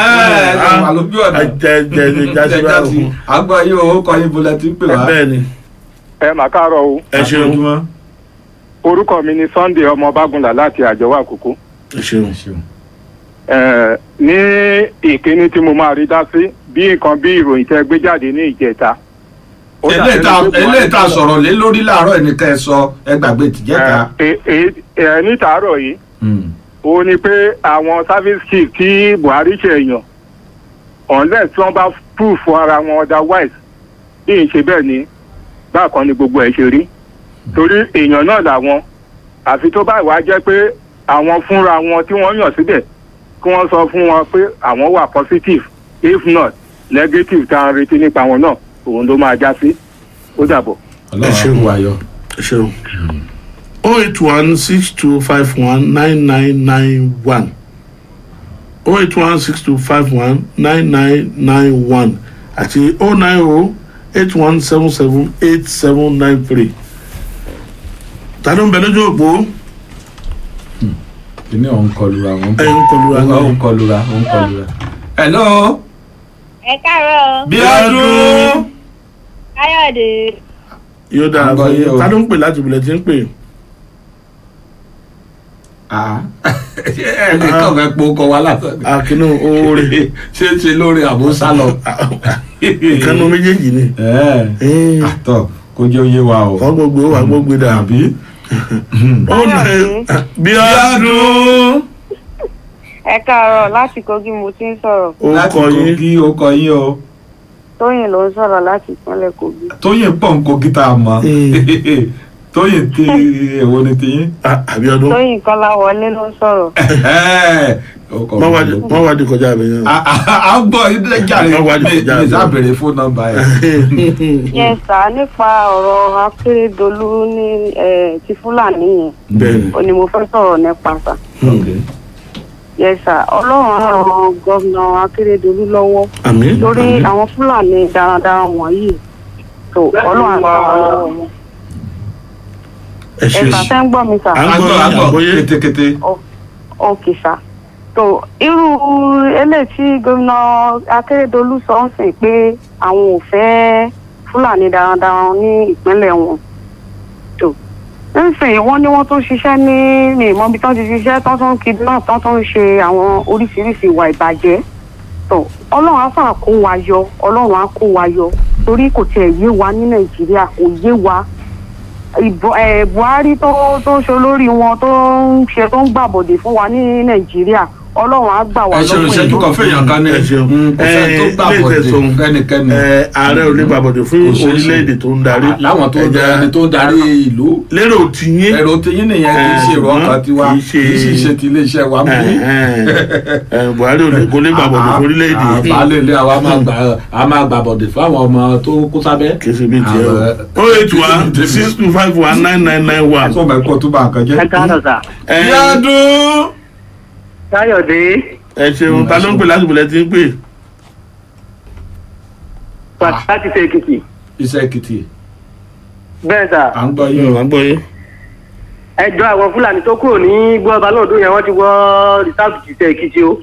àgbà yìí owó kọ yín bolẹ̀ tí ń pè wá. bẹ́ẹ̀ni. ẹ mà káàárọ̀ o. ẹ ṣeun. orúkọ mi ni sunday ọmọ bágúnlá láti àjọwà àkókò. ẹ ṣeun. Ẹ, ní ìkíní tí mo máa rí dá sí bí nǹkan bí ìròyìn tẹ gbé jáde ní ìjẹta. Ó dàbí ẹni pé Buhari eléyìí tá a sọ̀rọ̀ lé lórí láàárọ̀ ẹnìkan ẹ sọ ẹ gbàgbé tìjẹ́ta. ẹ ẹ ẹ ní tàárọ̀ yìí ó ní pé àwọn service chief tí buhari ṣe èèyàn unless tí wọ́n bá proof fún ara wọn otherwise bí n ṣe bẹ́ẹ̀ ni bákan ni gbogbo ẹ̀ ṣe rí torí èèyàn náà làwọn àfi tó báyìí wá jẹ́ pé àwọn fúnra wọn tí wọ́n yàn síbẹ̀ kí wọ́n sọ fún wọn pé àwọn wà positive if not negative tá a ń retí nípa wọn náà òun ló máa já sí ó dàbọ̀. ẹ ṣeun wáyọ. ẹ ṣeun. o eight one six two five one nine nine nine one o eight one six two five one nine nine nine one àti o nine o eight one seven seven eight seven nine three. ta ló ń bẹ lójú òpó. kìnìún ọ̀hún kọlura wọn. ẹ ń kọlura wọn. ọ̀hún kọlura ọ̀hún kọlura. hello. ẹ káàárọ̀. bíọ́dún. káyọ̀dé. yóò dára Àgbọ̀ fún yìí o. yín ta ló ń pè láti ìbílẹ̀ tí ń pè. ẹnì kan fẹ́ po kọ wa látọ̀. àkínú oore. ṣé ṣe lórí àbúsá lọ. ìkànnì méjèèjì ni. àtọ kó jẹ́ oyé wa o. kọ́ gbogbo wa gbogbo dà. àbí. ó nà bíọ́dún. ẹ káàárọ̀ láti kogi mo ti ń sọ̀rọ̀ láti kogi ó kọ yín o. tóyìn ló ń sọ̀rọ̀ láti ìpínlẹ̀ kogi. tóyìn pọ̀ ń kogi tá a mọ̀. tóyìn tí èwo ni tiyín. àbíọ́dún. tóyìn kọ́lá wọlé ló ń sọ̀rọ̀. wọ́n wá di kọjá mi yẹn. a ń bọ̀ ilé jàre Wọ́n wá di kọjá mi mi. sábẹ̀rẹ̀ fóònù nọmba ẹ̀. yẹn sá nípa ọ̀rọ̀ akérèdọ́lù ní eh, ti fúlàní yẹn bẹ́ẹ̀ni. ó ní mo fẹ́ sọ̀rọ̀ nípa sá. yẹn sá ọlọ́run ràn gómìnà akérèdọ́lù lọ́wọ́ àmín. lórí àwọn fúlàní darandaran wọ̀nyí tó ọlọ́run àgbà lọ́wọ́ wọn. ẹ ṣe ẹ̀ka tẹ́ ń gbọ́ mi sá. à ń gbọ́ àgbọ́yé. kétékété. ok sá tó irú eléyìí tí gómìnà akérèdọlù sọ ń sìn pé àwọn ò fẹ́ fúlàní darandaran ní ìpínlẹ̀ wọn tó nsìn wọ́n ní wọ́n tún ṣiṣẹ́ ní ní ìmọ̀bi tán ti ṣiṣẹ́ tán tún kidnap tán tún ṣe àwọn oríṣiríṣi ìwà ìbàjẹ́ tó ọlọ́run á fà kó wa yọ ọlọ́run á kó wa yọ torí kò tiẹ̀ yé wa ní nàìjíríà kò yé wa ìbò ẹ buhari tó tó ṣe olórí wọn tó ń ṣe tó ń gbàbọ̀dè fún wa ní nàìjíríà ọlọ́run á gbà wá ẹ ṣeun lọ́wọ́ ìṣẹ́jú kan fèèyàn kan ní ẹ ṣeun kò sẹ́ni tó ẹ gbà ilé bọ̀dé ìtẹ̀sùn fẹ́nikẹ́ni. ẹ ààrẹ ò lè gbàbọ̀dé fún Kò ṣeé ṣe. orílẹ̀-èdè tó ń darí. láwọn tó ń Ẹja- darí tó ń darí ìlú. lérò tiyín. èrò tiyín nìyẹn kì í ṣe èrò ọkàn tiwa kì í kì í sì ṣe ti iléeṣẹ́ wa mú. ẹ buhari ò lè kó lè gbàbọ̀dé fún orílẹ̀-èdè yìí. àbálẹ̀ ilé àwa máa gbà á máa gbà bọ̀dẹ̀ fáwọn ọmọ tó kó sábẹ́. kì í ṣe bí tiẹ̀ o. o eight one six two five one nine nine nine one. sọ ma ẹ̀kọ́ tó bá nǹkan jẹ́. ẹ káàárọ̀ sà. yádùn. káyọ̀dé ẹ ṣeun ta ló ń pè láti bìlẹ̀ tí ń pè. láti ṣe èkìtì. iṣẹ́ èkìtì. bẹ́ẹ̀ sà. à ń gbọ́ yín. à ń gbọ́ yín. ẹjọ́ àwọn fúlàní tó kúrò ní gbọ́ọ̀bá lọ́dún yẹn wọ́n ti wọ́ rìsáàbù ti ṣe èkìtì o.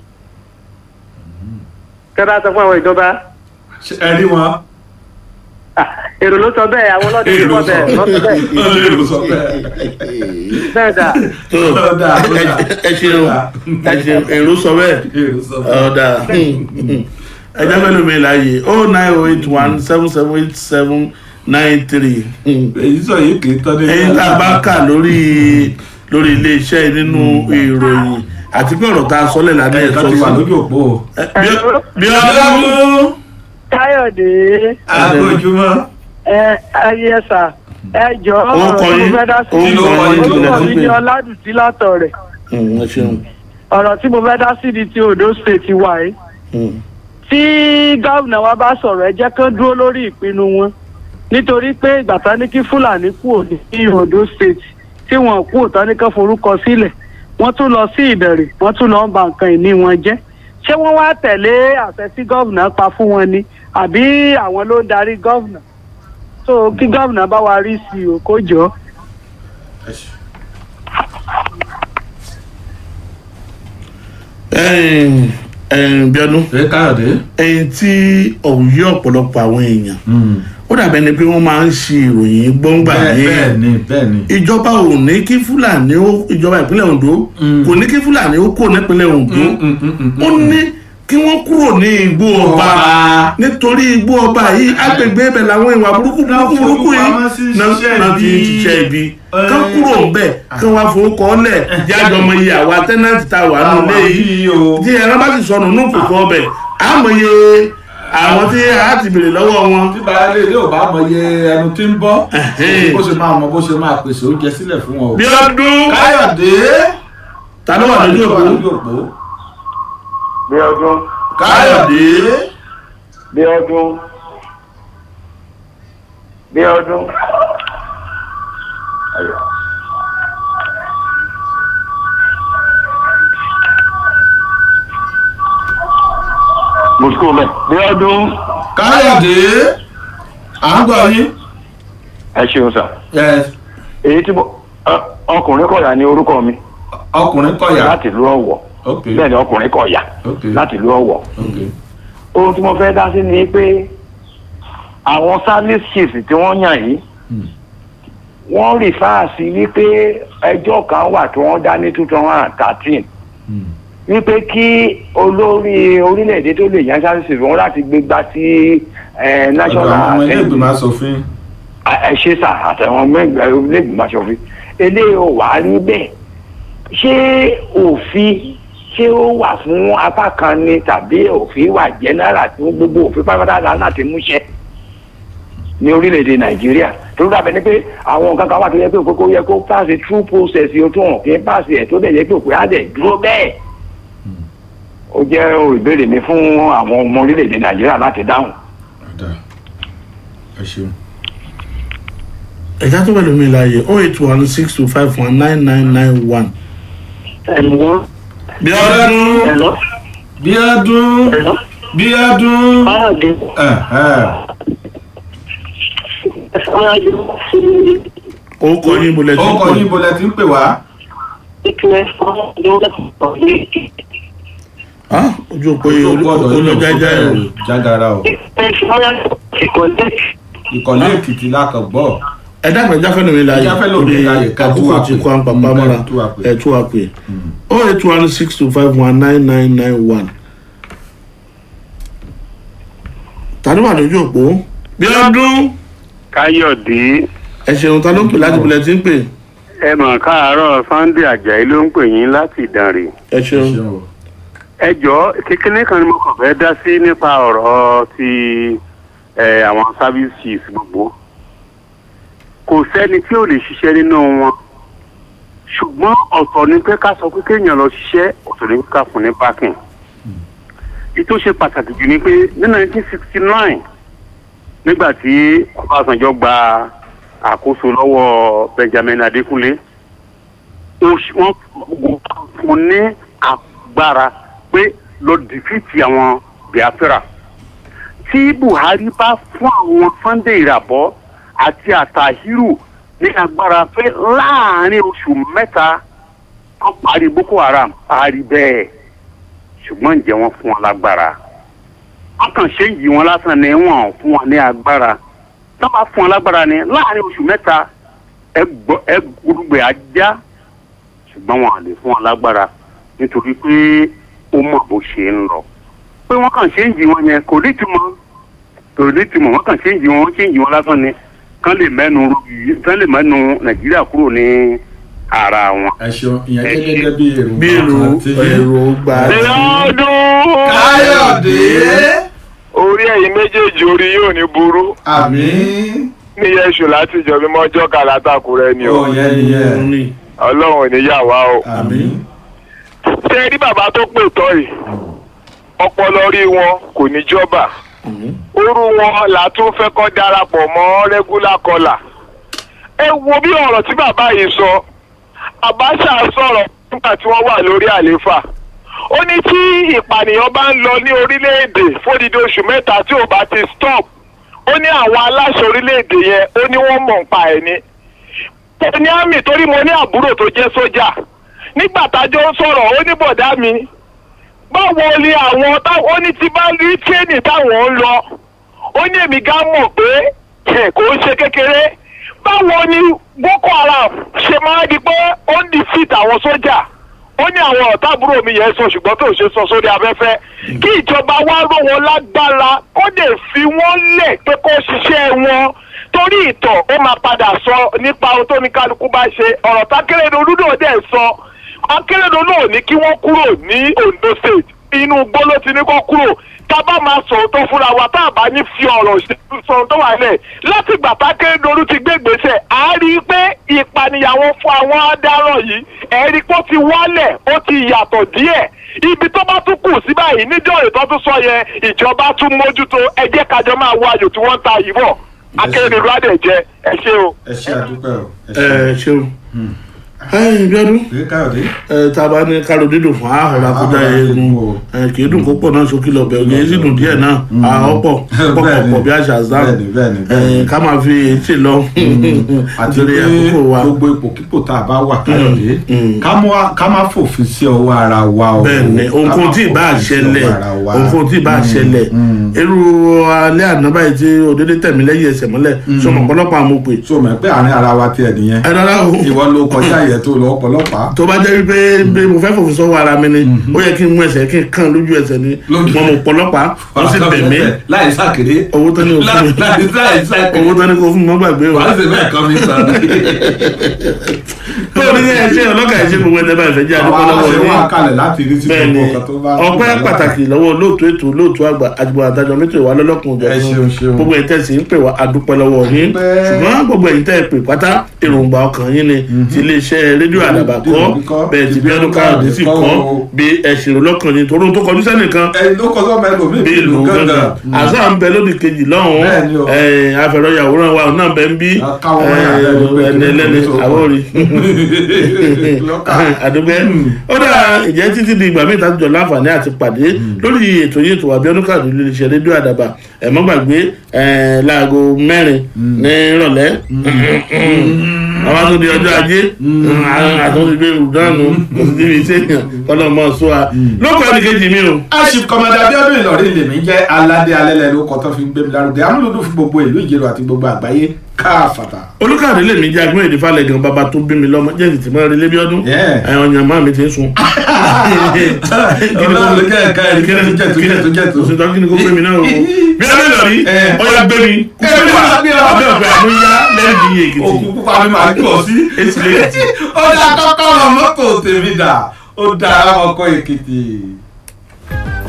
kẹ́ bá sọ fún àwọn ìjọba. ẹ rí wọn. èrò ló sọ bẹ́ẹ̀ àwọn ọlọ́dún ló sọ bẹ́ẹ̀ lọ́sọ bẹ́ẹ̀. èrò sọ bẹ́ẹ̀. bẹ́ẹ̀ sà. ọ̀dà ọ̀dà. ẹ ṣeun ẹ ṣeun èrò sọ bẹ́ẹ̀ ọ̀dà ẹjọ́ mélòó mi láàyè oh nine oh eight one seven seven eight seven nine three. èyí sọ yìí kì í tọ́ ní. ẹyin tá a bá kà lórí lórí iléeṣẹ́ nínú ìròyìn àti pé ọ̀rọ̀ tá a sọ́lẹ̀ lánàá ẹ̀ ẹ̀ka sọ ti wà sí. lójú òpó. bí ọdún. káyọ̀dé agbójúmọ́. ẹ ayé ẹ̀sà ẹ jọ Ó kọ ọ̀rọ̀ tí mo yín, fẹ́ dá ó sí kọ yín, kí lẹ orúkọ ti mi pè? ní ọládùtí látọ̀ rẹ̀ ẹ ṣeun. ọ̀rọ̀ tí mo fẹ́ dá sí ni ti ondo state wà yìí tí gómìnà wa bá sọ̀rọ̀ ẹ jẹ́ kán dúró lórí ìpinnu wọn nítorí pé ìgbà tán ní kí fúlàní kú òní ní ondo state tí wọn kú òtán ní kán forúkọ sílẹ̀ wọ́n tún lọ sí ìbẹ̀rẹ̀ wọ́n tún lọ ń ba nǹkan ìní wọn jẹ́ ṣé wọ́n wá tẹ̀lé àṣẹ tí gómìnà pa fún wọn ni àbí àwọn ló ń darí gómìnà so kí gómìnà bá wa rí sí i ò kó jọ. ẹyìn ẹyìn bíọ́dún. ẹ káyọ̀dé. ẹyin tí òun yí ọ̀pọ̀lọpọ̀ àwọn èèyàn ó dàbẹ̀ ni pé wọ́n máa ń ṣe ìròyìn gbọ́ngbà bẹ́ẹ̀ yẹn bẹ́ẹ̀ ni bẹ́ẹ̀ ni. ìjọba ò ní kí fúlàní ó ìjọba ìpínlẹ̀ ondo kò ní kí fúlàní ó kó nípínlẹ̀ ondo ó ní kí wọ́n kúrò ní igbó ọba nítorí igbó ọba yìí agbègbè ibẹ̀ làwọn ìwà burúkú burúkú burúkú yìí náà náà ti ń ṣiṣẹ́ ibi kán kúrò ń bẹ̀ kí wọ́n fowókọ́ lẹ̀ jájọ ọmọ iye àwa tẹ́nàtì tá a wà nílé yìí tí ẹran bá ti sọnù ní kòkó ọbẹ̀ àmọ̀ iye àwọn tí a ti bèrè lọ́wọ́ wọn. tí baálé ilé ò bá mọ iye ẹnu tí ń bọ́ bó ṣe máa mọ bó ṣe máa pèsè oúnjẹ sílẹ̀ fún wọn o. bí ọdún káyọ̀dé. ta ló wà lójú òpó. bí ọdún. káyọ̀dé. bí ọdún. bí ọdún. Ayọ̀. mùsùlùmí mẹ. bí ọdún. káyọ̀dé. à ń gbọ́ yín. ẹ ṣeun sà. Yes. èyí tí mo ọ- ọkùnrin kọ̀yà ní orúkọ mi. ọkùnrin kọ̀yà. láti ìlú ọ̀wọ̀. ok bẹ́ẹ̀ ni ọkùnrin kọ̀yà. ok láti ìlú ọ̀wọ̀. ok ohun tí mo fẹ́ dá sí ni pé àwọn service chiefs tí wọ́n yàn yìí wọ́n rí fáàsì wípé ẹjọ́ kan wà tí wọ́n dá ní two thousand and thirteen wípé kí olórí orílẹ̀-èdè tó lè yan service chiefs wọn láti gbégbá sí eh, ọ̀dọ̀ national àwọn ọmọ ilé assembly ìgbìmọ̀ asòfin. ẹ ṣe sà àtàwọn mẹgbẹ onígbìmọ̀ aṣòfin eléyìí ò wá rí bẹ́ẹ̀ ṣé òfin ṣé ó wà fún apá kan ni tàbí òfin wà jẹ́nẹ́rà tí gbogbo òfin pátápátá láti múṣẹ ní orílẹ̀-èdè nàìjíríà tó dàbẹ̀ ni pé àwọn nǹkan kan wà tó yẹ pé òkókó yẹ kó pàṣẹ true process yóò tó hàn kí n pàṣẹ ẹ̀ tó dẹ̀ yẹ pé òkú á dẹ̀ dúró bẹ́ẹ̀ ó jẹ́ ìbéèrè mi fún àwọn ọmọ orílẹ̀-èdè nàìjíríà láti dáhùn. ẹ ṣeun. ẹ̀ka tó wà lómi láàyè oh eight one six two five one nine nine nine one. ẹ̀lọ́. bí ọdún. bí ọdún. bí ọdún. ó kọ yín bolẹ̀ tí ó kọ yín bolẹ̀ tí ń pè wá. Ah, ojú òpó yìí olójájá ẹ̀ o. jágara o. ìkọ̀lé èkìtì lákàn gbọ́. ẹ dákun ẹja fẹ́ẹ́ lómi láàyè Ẹja fẹ́ lómi láàyè, ká tú àkókò wa tí pè. kò à ń papá Mm, mọ́ra ká tú wa pè. ẹ tú wa pè o eight one six two five one nine nine nine one tani wà lójú òpó bí ọdún káyọ̀dé ẹ ṣeun ta ló ń pè láti bilẹ̀ tí ń pè ẹ mọ̀ káàárọ̀ sunday ajayi ló ń pè yín láti ìdánrè. ẹ ṣeun ẹ jọ kékeré kan ni mo kàn fẹ́ dá sí nípa ọ̀rọ̀ ti ẹ, àwọn service chiefs gbogbo kò sẹ́ni tí ò lè ṣiṣẹ́ nínú wọn ṣùgbọ́n ọ̀tọ̀ ni pé ká sọ pé kéèyàn lọ ṣiṣẹ́ ọ̀tọ̀ ni pé ká fún ní bákìn ètò ṣe pàtàkì jù ni pé ní nineteen sixty nine nígbà tí ọbásanjọ́ gba àkóso lọ́wọ́ benjamin adékúnlé ó ṣ- wọ́n fún ní agbára pé lọ dìfìtì àwọn biafra tí buhari bá fún àwọn sunday ìràbọ àti àtàhírù ní agbára pé láàrin oṣù mẹ́ta wọ́n parí boko haram parí bẹ́ẹ̀ ṣùgbọ́n ǹjẹ́ wọ́n fún wọn lágbára wọ́n kàn ṣe yìí wọn lásán ni wọ́n fún wọn ní agbára tó bá fún wọn lágbára ni láàrin oṣù mẹ́ta ẹ gbúdúgbẹ ajá ṣùgbọ́n wọn à lè fún wọn lágbára nítorí pé ó mọ̀ bó ṣe ń lọ pé wọ́n kàn ṣe ń yí wọn yẹn kò ní ìtumọ̀ kò ní ìtumọ̀ wọ́n kàn ṣe ń yí wọn wọ́n ṣe ń yí wọn lásán ni kán lè mẹ́nu kán lè mẹ́nu nàìjíríà kúrò ní ara wọn. ẹ ṣeun ìyẹn jẹ́ gẹ́gẹ́ bí èrò bí èrò èrò gbà ọdún. káyọ̀dé. orí ẹ̀yin méjèèjì orí yóò ní burú. àmín. ní yẹsù láti ìjọ mímọ́ jọ́ka látàkùrẹ́ ni o. ó yẹ nìyẹn. ọlọ́run ò ní yà wá o. àmín. ṣé rí bàbá tó pè tọ́ yìí ọpọlọ rí wọn kò ní jọba orú wọn là tún fẹ́ kọ́ darapọ̀ mọ́ regular caller ẹ wo bí ọ̀rọ̀ tí bàbá yìí sọ Abacha sọ̀rọ̀ nígbà tí wọ́n wà lórí àlééfà ó ní tí ìpànìyàn bá ń lọ ní orílẹ̀-èdè fódìdí oṣù mẹ́ta tí ò bá ti stop ó ní àwọn aláṣẹ orílẹ̀-èdè yẹn ó ní wọ́n mọ̀ ń pa ẹ̀ ni ó ní àmì torí mo ní àbúrò tó jẹ́ sójà nígbà tájọ́ ń sọ̀rọ̀ ó ní bọ̀dá mi báwo ni àwọn táwọn ó ní ti bá rí tírénì táwọn ń lọ ó ní èmi gá mọ̀ pé ẹ̀ kò ń ṣe kékeré báwo ni boko haram ṣe máa di pé ó ń defeat àwọn sójà ó ní àwọn ọ̀tá àbúrò mi yẹn sọ ṣùgbọ́n tó ṣe sọ sórí afẹ́fẹ́ kí ìjọba wá ró wọn lágbára kó lè fi wọ́n lẹ̀ pé kó ṣiṣẹ́ wọn torí ìtọ̀ ó máa padà sọ nípa ohun tó ní kálukú bá ṣe ọ̀rọ̀ tákẹ́rẹ́dọ́lù náà dẹ̀ sọ akérèdọ́lù náà ní kí wọ́n kúrò ní ondo state inú igbó ló ti ní kó kúrò tá a bá máa sọ̀rọ̀ tó fúnra wa tá a bá ní fi ọ̀rọ̀ sọ̀rọ̀ tó wà lẹ̀ láti gbà tákérèdọ́lù ti gbé gbèsè à á rí i pé ìpànìyàwó fún àwọn adarọ̀ yìí ẹ̀rí pé ó ti wálẹ̀ ó ti yàtọ̀ díẹ̀ ibi tó bá tún kù sí báyìí níjọ́ ètò tó sọ yẹn ìjọba tún mójútó ẹ jẹ́ kájọ máa wá ayò tí wọ́n ń ta yìí bọ̀ akérèdọ́lù á dẹ̀ jẹ ẹ ṣé o. ẹ ṣe àdúpẹ́ o. ẹ ṣeun ẹyìn bíọ́dún ẹ tá a bá ní kálọ̀ dídùn fún àhọ̀rọ̀ àkójá eegun ẹ kì í dùn kó pọ̀ náà sókè lọ bẹ̀rù kì í sì dùn díẹ̀ náà àọ́pọ̀ pọ̀pọ̀ bí àṣà zan ẹ ká máa fi etí lọ àti nítorí pé àkókò wa. gbogbo ipòkípò tá a bá wà káyọ̀dé ká mọ́- ká má fòfin sí ọwọ́ ara wa o. bẹ́ẹ̀ni Ká má ohunkóhun tí ì bá fòfin sí ṣẹlẹ̀ ọwọ́ ara wa. ohunkóhun tí ì bá ṣẹlẹ̀ irú alẹ́ àná báyìí tí òdédé tẹ̀mí lẹ́yìn ẹsẹ̀ mọ́lẹ̀ sọmọ ọ̀pọ̀lọpọ̀ àwọn òpè. sọmọ pé àárín ara wa tiẹ̀ nìyẹn. ẹ rárá o. ìwọ ló kọjá yẹ tó lọ ọ̀pọ̀lọpàá. tó bá jẹ́ wípé bí mo fẹ́ fòfin sọ́wọ́ ara mi ni ó yẹ kí n mú ẹsẹ̀ kí n kàn lójú ẹsẹ̀ ni mo mọ̀ ọ̀pọ̀lọpàá wọ́n sì bẹ̀ mí láì sàkéde. owó tó ní o fún mi láì láì sàkéde. owó tó ní kó fún mi mọ́ gbàgbé o. wàá sì bẹ́ẹ̀ kọ́ mi sọ. tó ní ẹ ṣe ọlọ́kà ẹ ṣe gbogbo ẹ̀ tẹ́lẹ̀ ìfẹ́ jẹ́ àwọn àdúgbò lọ́wọ́ aláṣẹ yín. wà kalẹ̀ láti rí sí bẹ́ẹ̀ni gbogbo nǹkan tó bá. ọpẹ́ pàtàkì lọ́wọ́ olóòtú ètò olóòtú àgbà àjùbọ àtàjọ mẹtò ìwà lọlọkùn ọjọ́ Ẹ ṣeun, ṣeun. gbogbo ẹ̀yin tẹsí ń pè wá àdúpẹ́ lọ́wọ́ yín ṣùgbọ́n gbogbo ẹ̀yin tẹ pè pátá èròǹgbà ọkàn yín ni ti iléeṣẹ́ rédíò àdàbà kọ bẹ́ẹ̀ ti bí ọdún káàdé sì kọ bí ẹsìn lọkàn yín torí ohun tó kọjú sẹ́nìkan ẹni ló kọ sọ́mọ ẹlòmíì bí ìlú gángan àṣà ń bẹ lódì kejì lọ́hùn Bẹ́ẹ̀ni o. afẹ̀rọ̀yàwòrán wa náà bẹ ń bí káwọn wọ́n yà lẹ́nu pé ẹni ẹlẹ́ni kí ló tó kọ. àwòrì àdúgbẹ́ ó dáa ìjẹ́ títí di ìgbà míì tá a jọ láǹfààní àti pàdé lórí ètò yìí ètò àbíọ́dún kàdé lórí iṣẹ́ rédíò àdàbà ẹ̀ mọ́ gbàgbé ẹ̀, láago mẹ́rin ní ìrọ̀lẹ́ àwọn tó di ọjọ́ ajé àtúntò gbé ìdánù kò sí níbi iṣẹ́ yàn kọ́nà mọ́ sọ wa lóko ẹnì kejì mi o. aṣif kọmọdé abiodun ìlọrin lèmi jẹ aládé alẹlẹ ló kọ tó fi ń gbé mi lárugẹ amúlùdún fún gbogbo ìlú ìjẹrò àti gbogbo àgbáyé káfàtà. olùkàdé lè mi jẹ́ agbóhùn èdè falẹ̀ gan bàbá tó bí mi lọ́mọ jẹ́ ìtì mọ́ relé bí ọdún ẹ̀yàn ọ̀yàn máa mi ti ń sun. Ọlọ́run kẹ́ ẹ̀ka ẹ̀rí kí ni tó jẹ́ tó jẹ́ tó. òsèǹtà kí ni kò gbé mi náà o. bí ẹ bẹ́ẹ̀ lọ rí ọ̀yà gbé mi kú pé wà abẹ́ ọ̀gbẹ́ àmúyá lẹ́ẹ̀dì èkìtì. òkú pupa mi máa kí ọ sí. èsì lẹ́kìtì. ó dá kọ́kọ́rọ́ mọ́tò tèmi dà ó dá ọkọ̀ èkìtì.